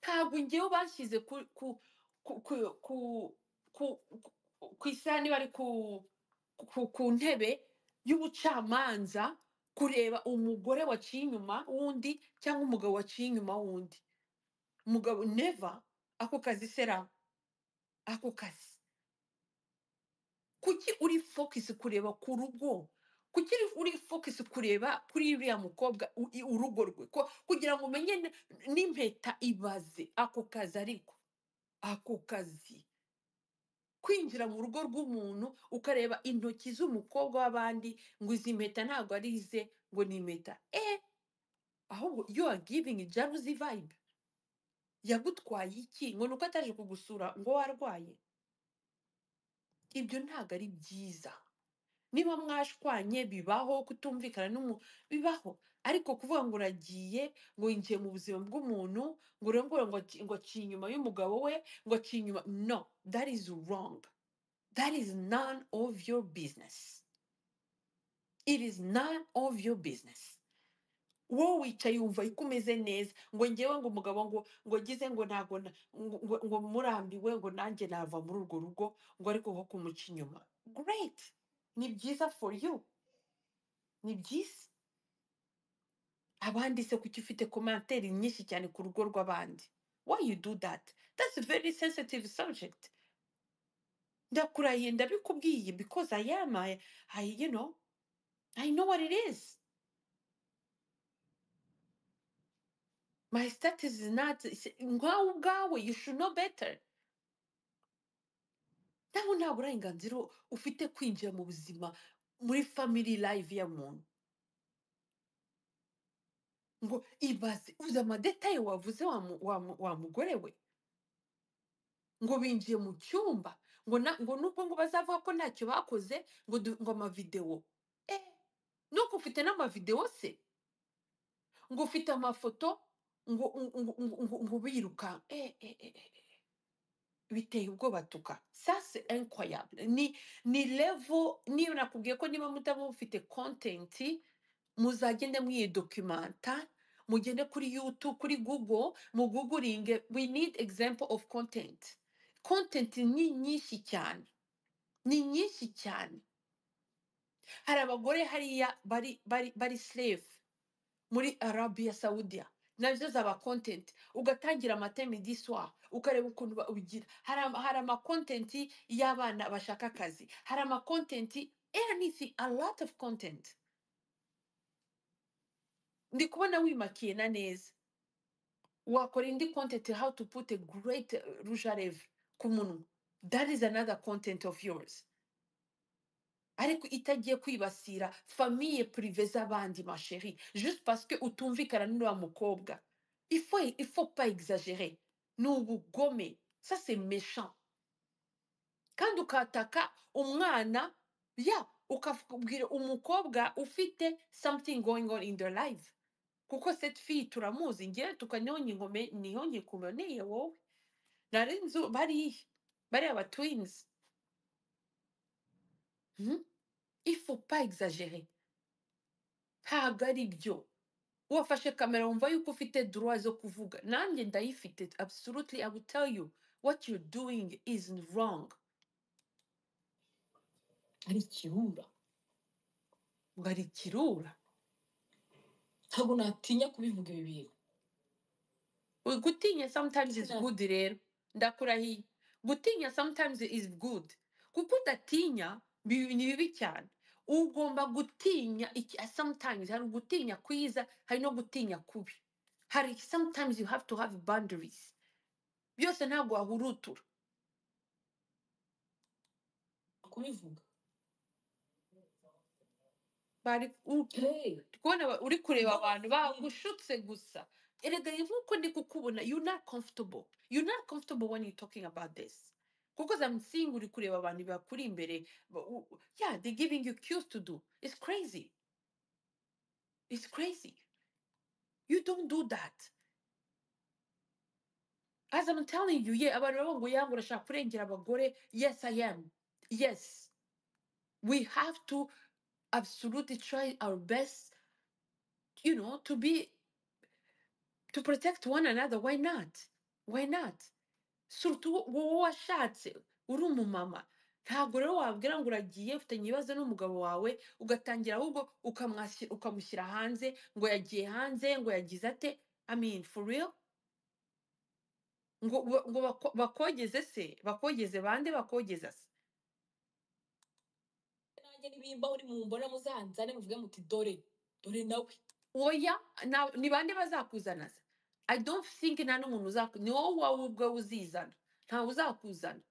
ntabwo ngewe bashyize ku ku ku ku ku ku ku- ku isahani bari ku ku ku ntebe y'ubucamanza kureba umugore waciye inyuma wundi cyangwa umugabo waciye inyuma wundi umugabo neva ako kazi sera ako kazi kuki uri focus kureba ku rugo kuki uri- uri focus kureba kuri uriya mukobwa u- i- urugo rwe ko kugira ngo umenye n- n'impeta ibaze ako kazi ariko ako kazi kwinjira mu rugo rw'umuntu ukareba intoki z'umukobwa w'abandi ngo izi mpeta ntabwo ari ize ngo ni impeta eh ahubwo you are giving jealousy vibe yagutwaye iki ngo ni uko ataje kugusura ngo warwaye ibyo ntabwo ari byiza niba mwashwanye bibaho kutumvikana n'umu bibaho ariko kuvuga ngo uragiye ngo winjiye mu buzima bw'umuntu ngo urengure ngo aci- ngo aciye inyuma y'umugabo we ngo aciye inyuma no that is wrong that is none of your business it is none of your business wowe wicaye wumva ko umeze neza ngo ngewe ngo umugabo ngo ngo agize ngo ntago na- ngo, ngo, ngo murambiwe ngo nanjye nava muri urwo rugo ngo ariko ko kumuca inyuma great ni byiza for you ni byiza abandi se kuki ufite komanteri nyinshi cyane ku rugo rw'abandi why you do that that's a very sensitive subject ndakurahiye ndabikubwiye because i am I, I, you know i know what it is my status is not is- nkawe ubwawe you should know better nawe nta burenganzira ufite kwinjira mu buzima muri family life ya muntu ngo ibaze uzi amadetaye wavuze wa, mu, wa, mu, wa mugore we ngo binjiye mu cyumba ngo na, ngo nubwo ngo bazavuga ko ntacyo bakoze ngo du, ngo amavidewo eh nuko ufite n'amavidewo se ngo ufite amafoto ngo ngo ngo, ngo, ngo biruka eh, eh, eh, eh. eh. biteye ubwoba tuka ça c'est incroyable ni ni level niyo nakubwiye ko niba mutaba mufite content muzagende mwidocumenta mugende kuri youtube kuri google muguguringe we need example of content content ni nyinshi cyane ni nyinshi cyane hari abagore hariya bari bari bari slave muri arabia saudiya nabyo zaba content ugatangira amateme d'histoire ukareba ukuntu ba- ubigira hari ama- hari amakontenti y'abana bashaka akazi hari amakontenti anything a lot of content ndi kubona wimakiye na neza wakora indi content how to put a great uh, rouge à lèvres ku munwa that is another content of yours ariko itagiye kwibasira famille prive z'abandi ma chérie juste parce que utumvikana n'uriya mukobwa il faut, il faut pas exagérer ni ubugome ça c'est méchant kandi ukataka umwana ya ukabwira umukobwa ufite something going on in their life kuko cette fille turamuzi ngewe tukanihonye ngome nihonye kuboneye wowe nari nzu bariya bariya ba twins hmm? il faut pas exagérer ntabwo ari byo wafashe kamera wumva yuko ufite droit zo kuvuga nanjye ndayifite absolutely i will tell you what you're doing is wrong ari ikibura ngo ari ikirura ntabwo natinya kubivuga ibi bintu gutinya sometimes is Sina- good rero ndakurahiye gutinya sometimes is good kuko udatinya bi- ni bibi cyane ugomba gutinya iki- sometimes hari ugutinya kwiza hari no gutinya kubi hari sometimes you have to have boundaries byose ntabwo wahurutura kubivuga bari u- hey ndi kubona aba- uri kureba ubwo abantu bafite bagushutse gusa erega nk'uko ndi kukubona you not comfortable you not comfortable when you talking about this because I'm seeing uri kureba abantu bakuri imbere ba- u- u- yeah they giving you cues to do it's crazy it's crazy you don't do that as I'm telling you yeah abantu bavuga ngo yanga urashaka kurengera abagore yes I am yes we have to absolutely try our best you know to be to protect one another why not why not surtout wowe washatse uri umumama ntabwo rero wabwira ngo uragiye ufitanye ibibazo n'umugabo wawe ugatangira ahubwo ukamwasi- ukamushyira hanze ngo yagiye hanze ngo yagize ate I mean for real ngo ngo ngo bako- bakogeze se bakogeze bande bakogeza se nanjye nibimbaho ni mumbona muzanzane muvuge muti dore dore nawe oya na- ni bande bazakuzana se i don't think nta n'umuntu uzakuzana ni wowe wowe ubwawe uzizana ntawe uzakuzana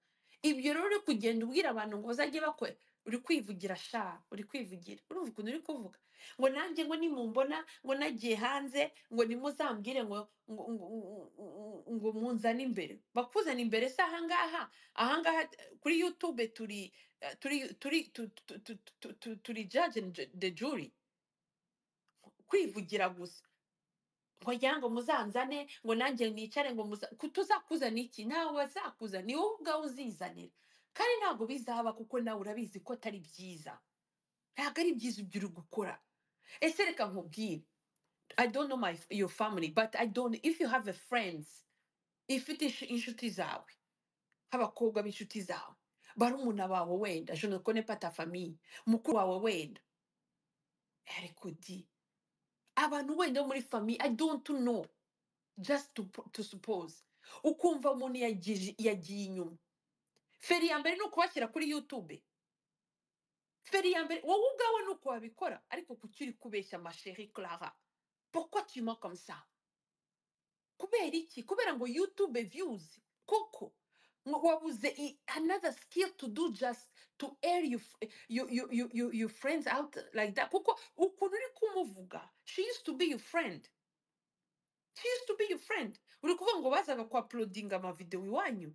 ibyo rero uri kugenda ubwira abantu ngo bazajye bakora uri kwivugira sha uri kwivugira urumva ukuntu uri kuvuga ngo nanjye ngo nimumbona ngo nagiye hanze ngo nimuzambwire ngo ngo ngo ngo- ngo- ngo munzane imbere bakuzana imbere se ahangaha ahangaha eh, kuri youtube turi eh, turi turi tu- tu- tu- tu- tu- turi judge and ju- the jury kwivugira gusa ngira ngo muzanzane ngo nanjye nicare ngo muza ku- tuzakuzana iki ntawe wazakuzana ni wowe ubwawe uzizanira kandi ntabwo bizaba kuko nawe urabizi ko atari byiza ntabwo ari byiza ibyo uri gukora ese reka nkubwire i don't know my your family but i don't if you have a friends ifite insh- inshuti zawe nk'abakobwa b'inshuti zawe barumuna bawe wenda je ne connais pas ta famille mukuru wawe wenda ariko di abantu wenda bo muri famille i don't know just to, p- to suppose ukumva umuntu yagije- yagiye inyuma feri ya mbere ni ukubashyira kuri youtube feri ya mbere wowe ubwawe ni uko wabikora ariko kuki uri kubeshya masheri clara pourquoi tu mens comme ça kubera iki kubera ngo youtube views koko ngo wabuze i- another skill to do just to air you, you, you, you, you, your friends out like that kuko ukuntu uri kumuvuga she used to be your friend she used to be your friend uri kuvuga ngo bazaga kwa uploadinga amavideo iwanyu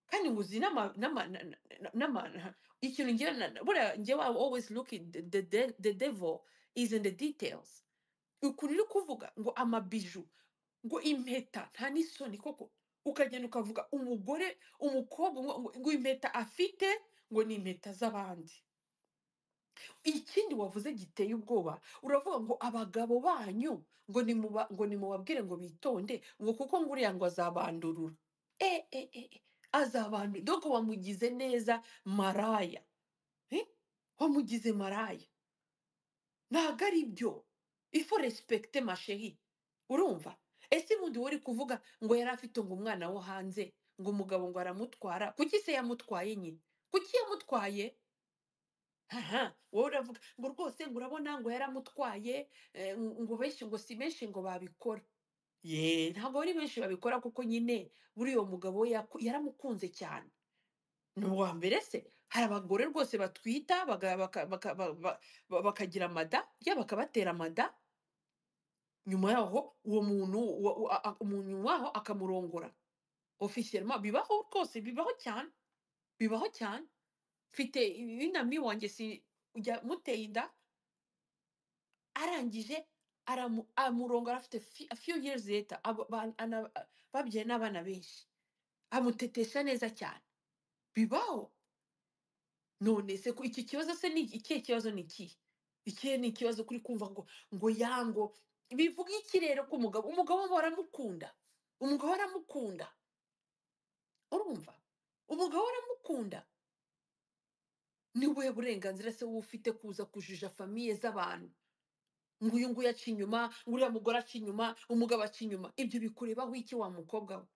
kandi nguzi nama nama na- na- na- nama na- ikintu ngira na- buriya njyewe I always look in the, the, de- the devil is in the details ukuntu uri kuvuga ngo amabiju ngo impeta nta n'isoni koko ukagenda ukavuga umugore umukobwa ngo, ngo ngo impeta afite ngo ni impeta z'abandi ikindi wavuze giteye ubwoba uravuga ngo abagabo banyu ngo nimuba- ngo nimubabwire ngo bitonde ngo kuko ngo uriya ngo azabandurura e e e e, azabandurura doko wamugize neza maraya eh? wamugize maraya ntabwo ari byo ifo respekite masheri urumva ese ubundi wowe uri kuvuga ngo yari afite ngo umwana wo hanze ngo umugabo ngo aramutwara kuki se yamutwaye nyine kuki yamutwaye aha wowe uravuga ngo rwose ngo urabona ngo yaramutwaye eh, ngo benshi ngo si benshi ngo babikora ye ntabwo ari benshi babikora kuko nyine buriya uwo mugabo we yaku- yaramukunze cyane ni uwa mbere se hari abagore rwose batwita baga- baka- baka- ba- ba- ba- bakagira amada ya bakabatera amada nyuma yaho uwo muntu uwo- uwo- a- a- umuntu waho akamurongora ofisiyelema bibaho rwose bibaho cyane bibaho cyane mfite inami wanjye si ujya muteye inda arangije aramu- amurongora afite fi- a few years later abo- ba- ana- babyaye n'abana benshi amutetesha neza cyane bibaho none se ko iki kibazo se ni ikihe kibazo ni ikihe ikihe ni ikibazo kuri kumva ngo ngo ya ngo bivuga iki rero ko umugabo umugabo we baramukunda umugabo aramukunda urumva umugabo aramukunda ni ubuhe burenganzira se wowe ufite kuza kujija famiye z'abantu ngo uyu nguyu aca inyuma ngo uriya mugore aca inyuma umugabo aca inyuma ibyo bikurebaho iki wa mukobwa we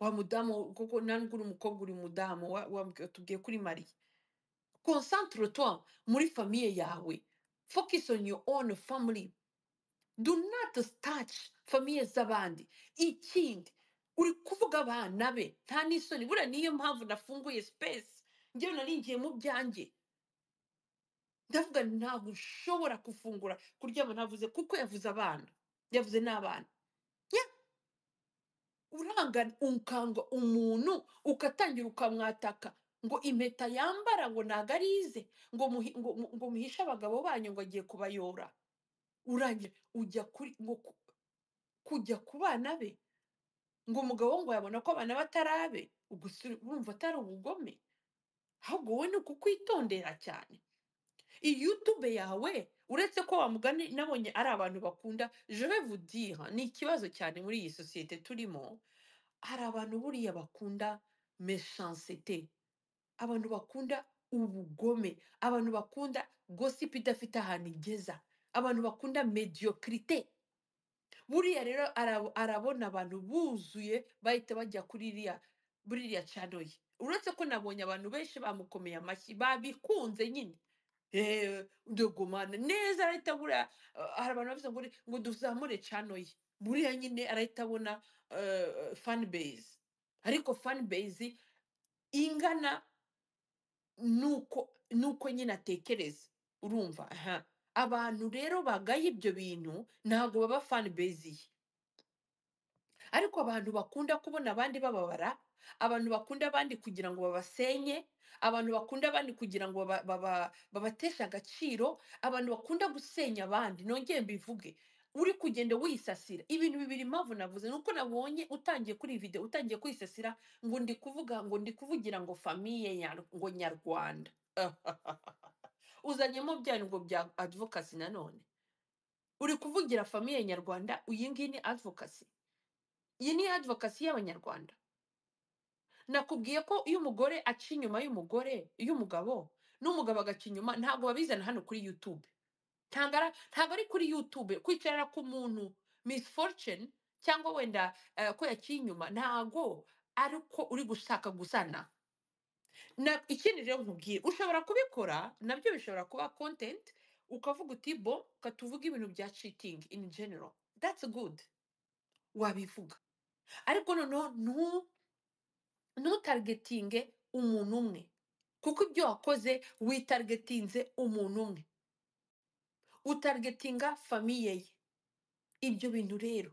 wa mudamu kuko ntabwo uri umukobwa uri mudamu wa- wa- tubwiye kuri mariya concentre toi muri famiye yawe focus on your own family do not touch famiye z'abandi ikindi uri kuvuga abana be nta n'isoni buriya niyo mpamvu nafunguye space njyewe naringiye mu byanjye ndavuga nti ntabwo ushobora gufungura kuryama ntavuze kuko yavuze abana yavuze n'abana urangana ukanga umuntu ukatangira ukamwataka ngo impeta yambara ngo ntago ari ize ngo muhi- ngo- ngo- ngo muhishe abagabo banyu ngo agiye kubayora urangije ujya kuri ngo ku- kujya ku bana be ngo umugabo we ngo yabona ko abana be atari abe ubwo se urumva atari ubugome ahubwo wowe ni ukukwitondera cyane iyi youtube yawe uretse ko wamugani nabonye ari abantu bakunda je vous dire ni ikibazo cyane muri iyi sosiyete turimo hari abantu buriya bakunda mechancete abantu bakunda ubugome abantu bakunda gossip idafite ahantu igeza abantu bakunda mediocrite buriya rero arab- arabona abantu buzuye bahita bajya kuri iriya buriya cano ye uretse ko nabonye abantu benshi bamukomeye amashyi babikunze nyine eee ndagumana neza arahita buriya eh, hari abantu bavuze ngo uri- ngo duzamure cano ye buriya nyine arahita abona eh, fan base ariko fan base ingana nuko nuko nyine atekereza urumva aha abantu rero bagaye ibyo bintu ntabwo baba fan base ye ariko abantu bakunda kubona abandi bababara abantu bakunda abandi kugira ngo babasenye abantu bakunda abandi kugira ngo baba- baba- babateshe agaciro abantu bakunda gusenya abandi nongeye mbivuge uri kugenda wisasira ibintu bibiri impamvu navuze ni uko nabonye utangiye kuri iyi video utangiye kwisasira ngo ndi kuvuga ngo ndi kuvugira ngo famiye nyar- ngo nyarwanda uzanyemo byanyu ngo bya advocacy nanone uri kuvugira famiye nyarwanda iyi ngiyi ni advocacy iyi ni advokasi y'abanyarwanda nakubwiye ko iyo umugore aca inyuma y'umugore iyo umugabo n'umugabo agaca inyuma ntabwo babizana hano kuri youtube ntabwo ara- ntabwo ari kuri youtube kwicara k'umuntu miss fortune cyangwa wenda eh, ko yaciye inyuma ntabwo ari uko uri gushaka gusana na ikindi rero nkubwire ushobora kubikora nabyo bishobora kuba content ukavuga uti bo katuvuga ibintu bya cheating in general that's good wabivuga ariko noneho ntu ntutargetinge umuntu umwe kuko ibyo wakoze witargetinze umuntu umwe utargetinga famiye ye ibyo bintu rero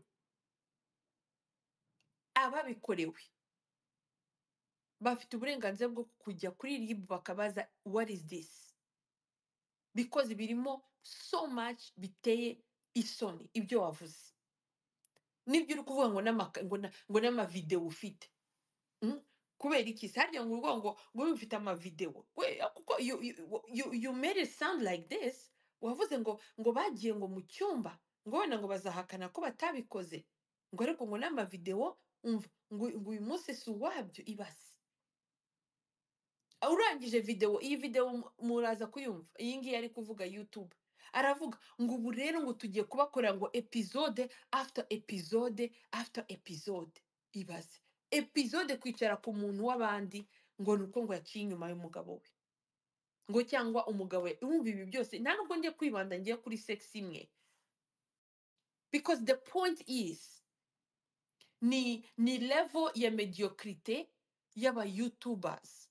ababikorewe bafite uburenganzira bwo kujya kuri rib bakabaza what is this because birimo so much biteye isoni ibyo wavuze n'ibyo uri kuvuga ngo n'amaka- ngo na- ngo n'amavidewo ufite Mm. kubera iki se harya ngo urwo ngo ngo mfite amavidewo we kuko you, you, you, you made it sound like this wavuze ngo ngo bagiye ngo mu cyumba ngo wenda ngo bazahakana ko batabikoze ngo ariko ngo n'amavidewo umva ngo ngo uyu munsi si uwabyo ibase Ah, urangije videwo iyi videwo mu- muraza kuyumva iyi ngiyi ari kuvuga youtube aravuga ngo ubu rero ngo tugiye kubakorera ngo episode after episode after episode ibaze episode kwicara ku muntu w'abandi ngo ni uko ngo yaciye inyuma y'umugabo we ngo cyangwa umugabo we wumva ibi byose nta nubwo ngiye kwibanda ngiye kuri sex imwe because the point is ni ni level ya mediocrite y'aba youtubers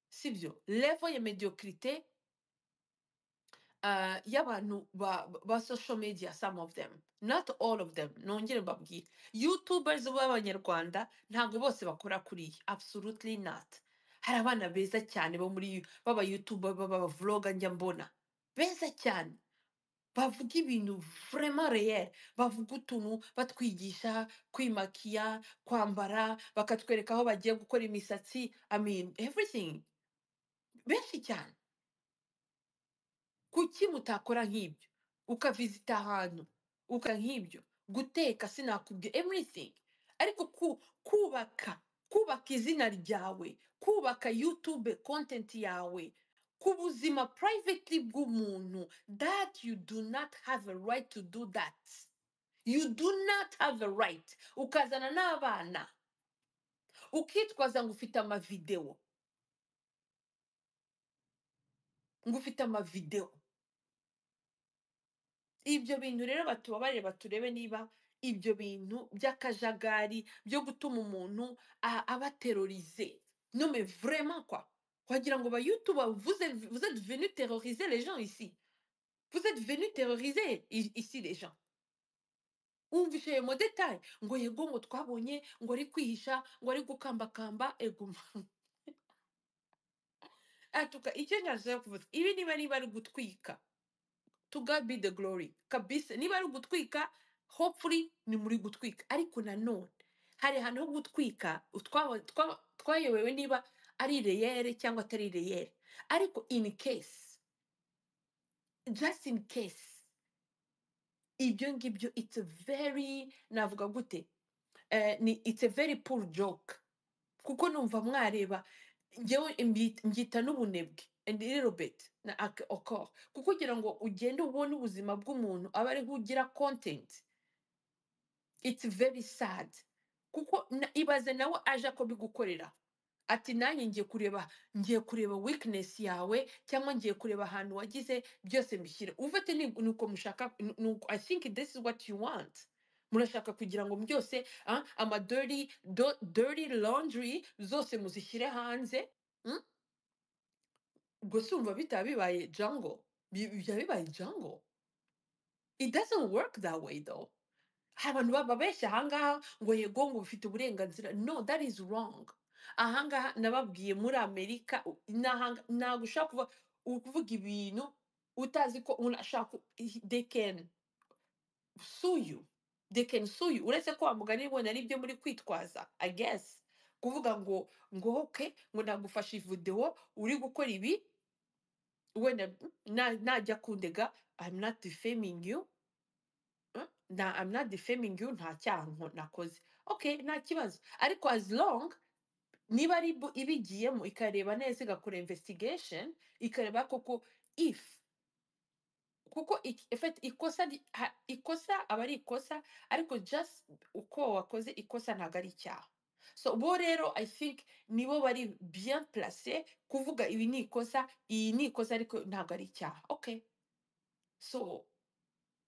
sibyo level ya mediocrite uh, y'abantu ba, ba social media some of them not all of them nongere mbabwire youtubers b'abanyarwanda ntabwo bose bakora kuriya absolutely not hari abana beza cyane bo muri baba youtuber baba vloga njya mbona beza cyane bavuga ibintu vraiment réel bavuga utuntu batwigisha kwimakiya kwambara bakatwereka aho bagiye gukora imisatsi i mean everything benshi cyane kuki mutakora nk'ibyo ukavisita ahantu ukora nk'ibyo guteka sinakubwiye everything ariko ku, kubaka kubaka izina ryawe kubaka youtube content yawe ku buzima privately bw'umuntu that you do not have a right to do that you do not have a right ukazana n'abana ukitwaza ngo ufite amavidewo ngo ufite amavidewo ibyo bintu rero batubabarire baturebe niba ibyo bintu by'akajagari byo gutuma umuntu a- aba terorize non mais vraiment quoi wagira ngo ba youtube vous êtes, vous êtes venu terroriser les gens ici vous êtes venu terroriser i- ici les gens wumvishe ayo modetaye ngo yego ngo twabonye ngo ari kwihisha ngo ari gukambakamba eguma atuka icyo nashaka kuvuga ibi niba niba ari gutwika to God be the glory kabisa niba ari ugutwika hopefully ni muri gutwika ariko nanone hari ahantu ho gutwika utwa- twa- twayobewe niba ari reyere cyangwa atari reyere ariko in case just in case ibyo ngibyo it's a very navuga gute Eh, ni it's a very poor joke kuko numva mwareba njyewe mbyita mbyita n'ubunebwe and a little bit na ak- encore kuko ugira ngo ugende ubone ubuzima bw'umuntu aba ariho ugira content it's very sad kuko na, ibaze nawe aje akabigukorera ati nanjye ngiye kureba ngiye kureba weakness yawe cyangwa ngiye kureba ahantu wagize byose mbishyire ufite ni ni uko mushaka ni- ni uko- i think this is what you want murashaka kugira ngo byose ah, ama dirty do- dirty laundry zose muzishyire hanze mm? ubwo si urumva bitaba bibaye jango biba bibaye jango it doesn't work that way though hari abantu baba benshi ahangaha ngo yego ngo bafite uburenganzira no that is wrong ahangaha nababwiye muri amerika u- n'ahanga- ntabwo ushaka kuva ukuvuga ibintu utazi ko unashaka they can sue you they can sue you uretse ko wa mugani wabonye ari ibyo muri kwitwaza i guess kuvuga ngo ngo oke ngo nagufashe videwo uri gukora ibi wenda na- najya kundega i'm not defaming you Mm, na I'm not defaming you nta cyaha nko- nakoze okay nta kibazo ariko as long niba ari bu- ibigiyemo ikareba neza igakora investigation ikareba koko if kuko ik- effect ikosa ri- ha- ikosa aba ari ikosa ariko just uko wakoze ikosa ntabwo ari icyaha so bo rero i think nibo bari bien place kuvuga ibi ni ikosa iyi ni ikosa ariko ntabwo ari icyaha okay so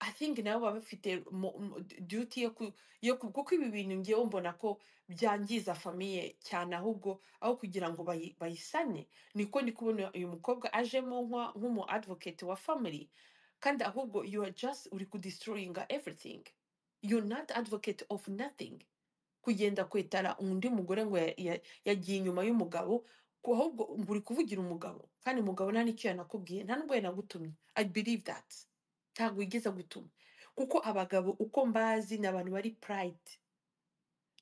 I think nabo baba bafite mo- mo- d- duty yo ku yo ku- kuko ibi bintu ngewe mbona ko byangiza famiye cyane ahubwo aho kugira ngo bayi- bayisane niko ndi kubona uyu mukobwa ajemo nka- nk'umu advocate wa family kandi ahubwo you are just uri ku destroying everything you're not advocate of nothing kugenda kwetara undi mugore ngo ya- ya- yagiye inyuma y'umugabo ku- ahubwo ngo uri kuvugira umugabo kandi umugabo nta n'icyo yanakubwiye nta n'ubwo yanagutumye i believe that ntabwo wigeze gutuma kuko abagabo uko mbazi ni abantu bari pride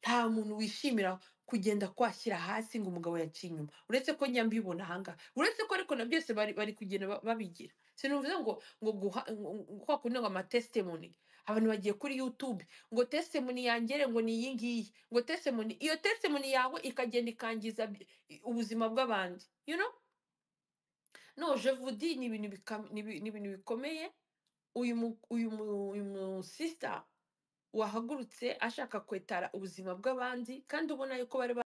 nta muntu wishimira kugenda kwashyira hasi ngo umugabo yaciye inyuma uretse ko njya mbibona ahangaha uretse ko ariko na byose bari, bari kugenda ba- babigira sinuvuze ngo ngo guha ngo- ngo- kwa kundi ngo amatestimony abantu bagiye kuri youtube ngo testimony yangere ngo ni iyi ngiyi ngo testimony iyo testimony yawe ikagenda ikangiza bi- ubuzima bw'abandi you know no je vous dis ni ibintu bikam- ni ibi- ni ibintu bikomeye uyu mu uyu mu uyu mu sister wahagurutse ashaka kwetara ubuzima bw'abandi kandi ubona yuko bari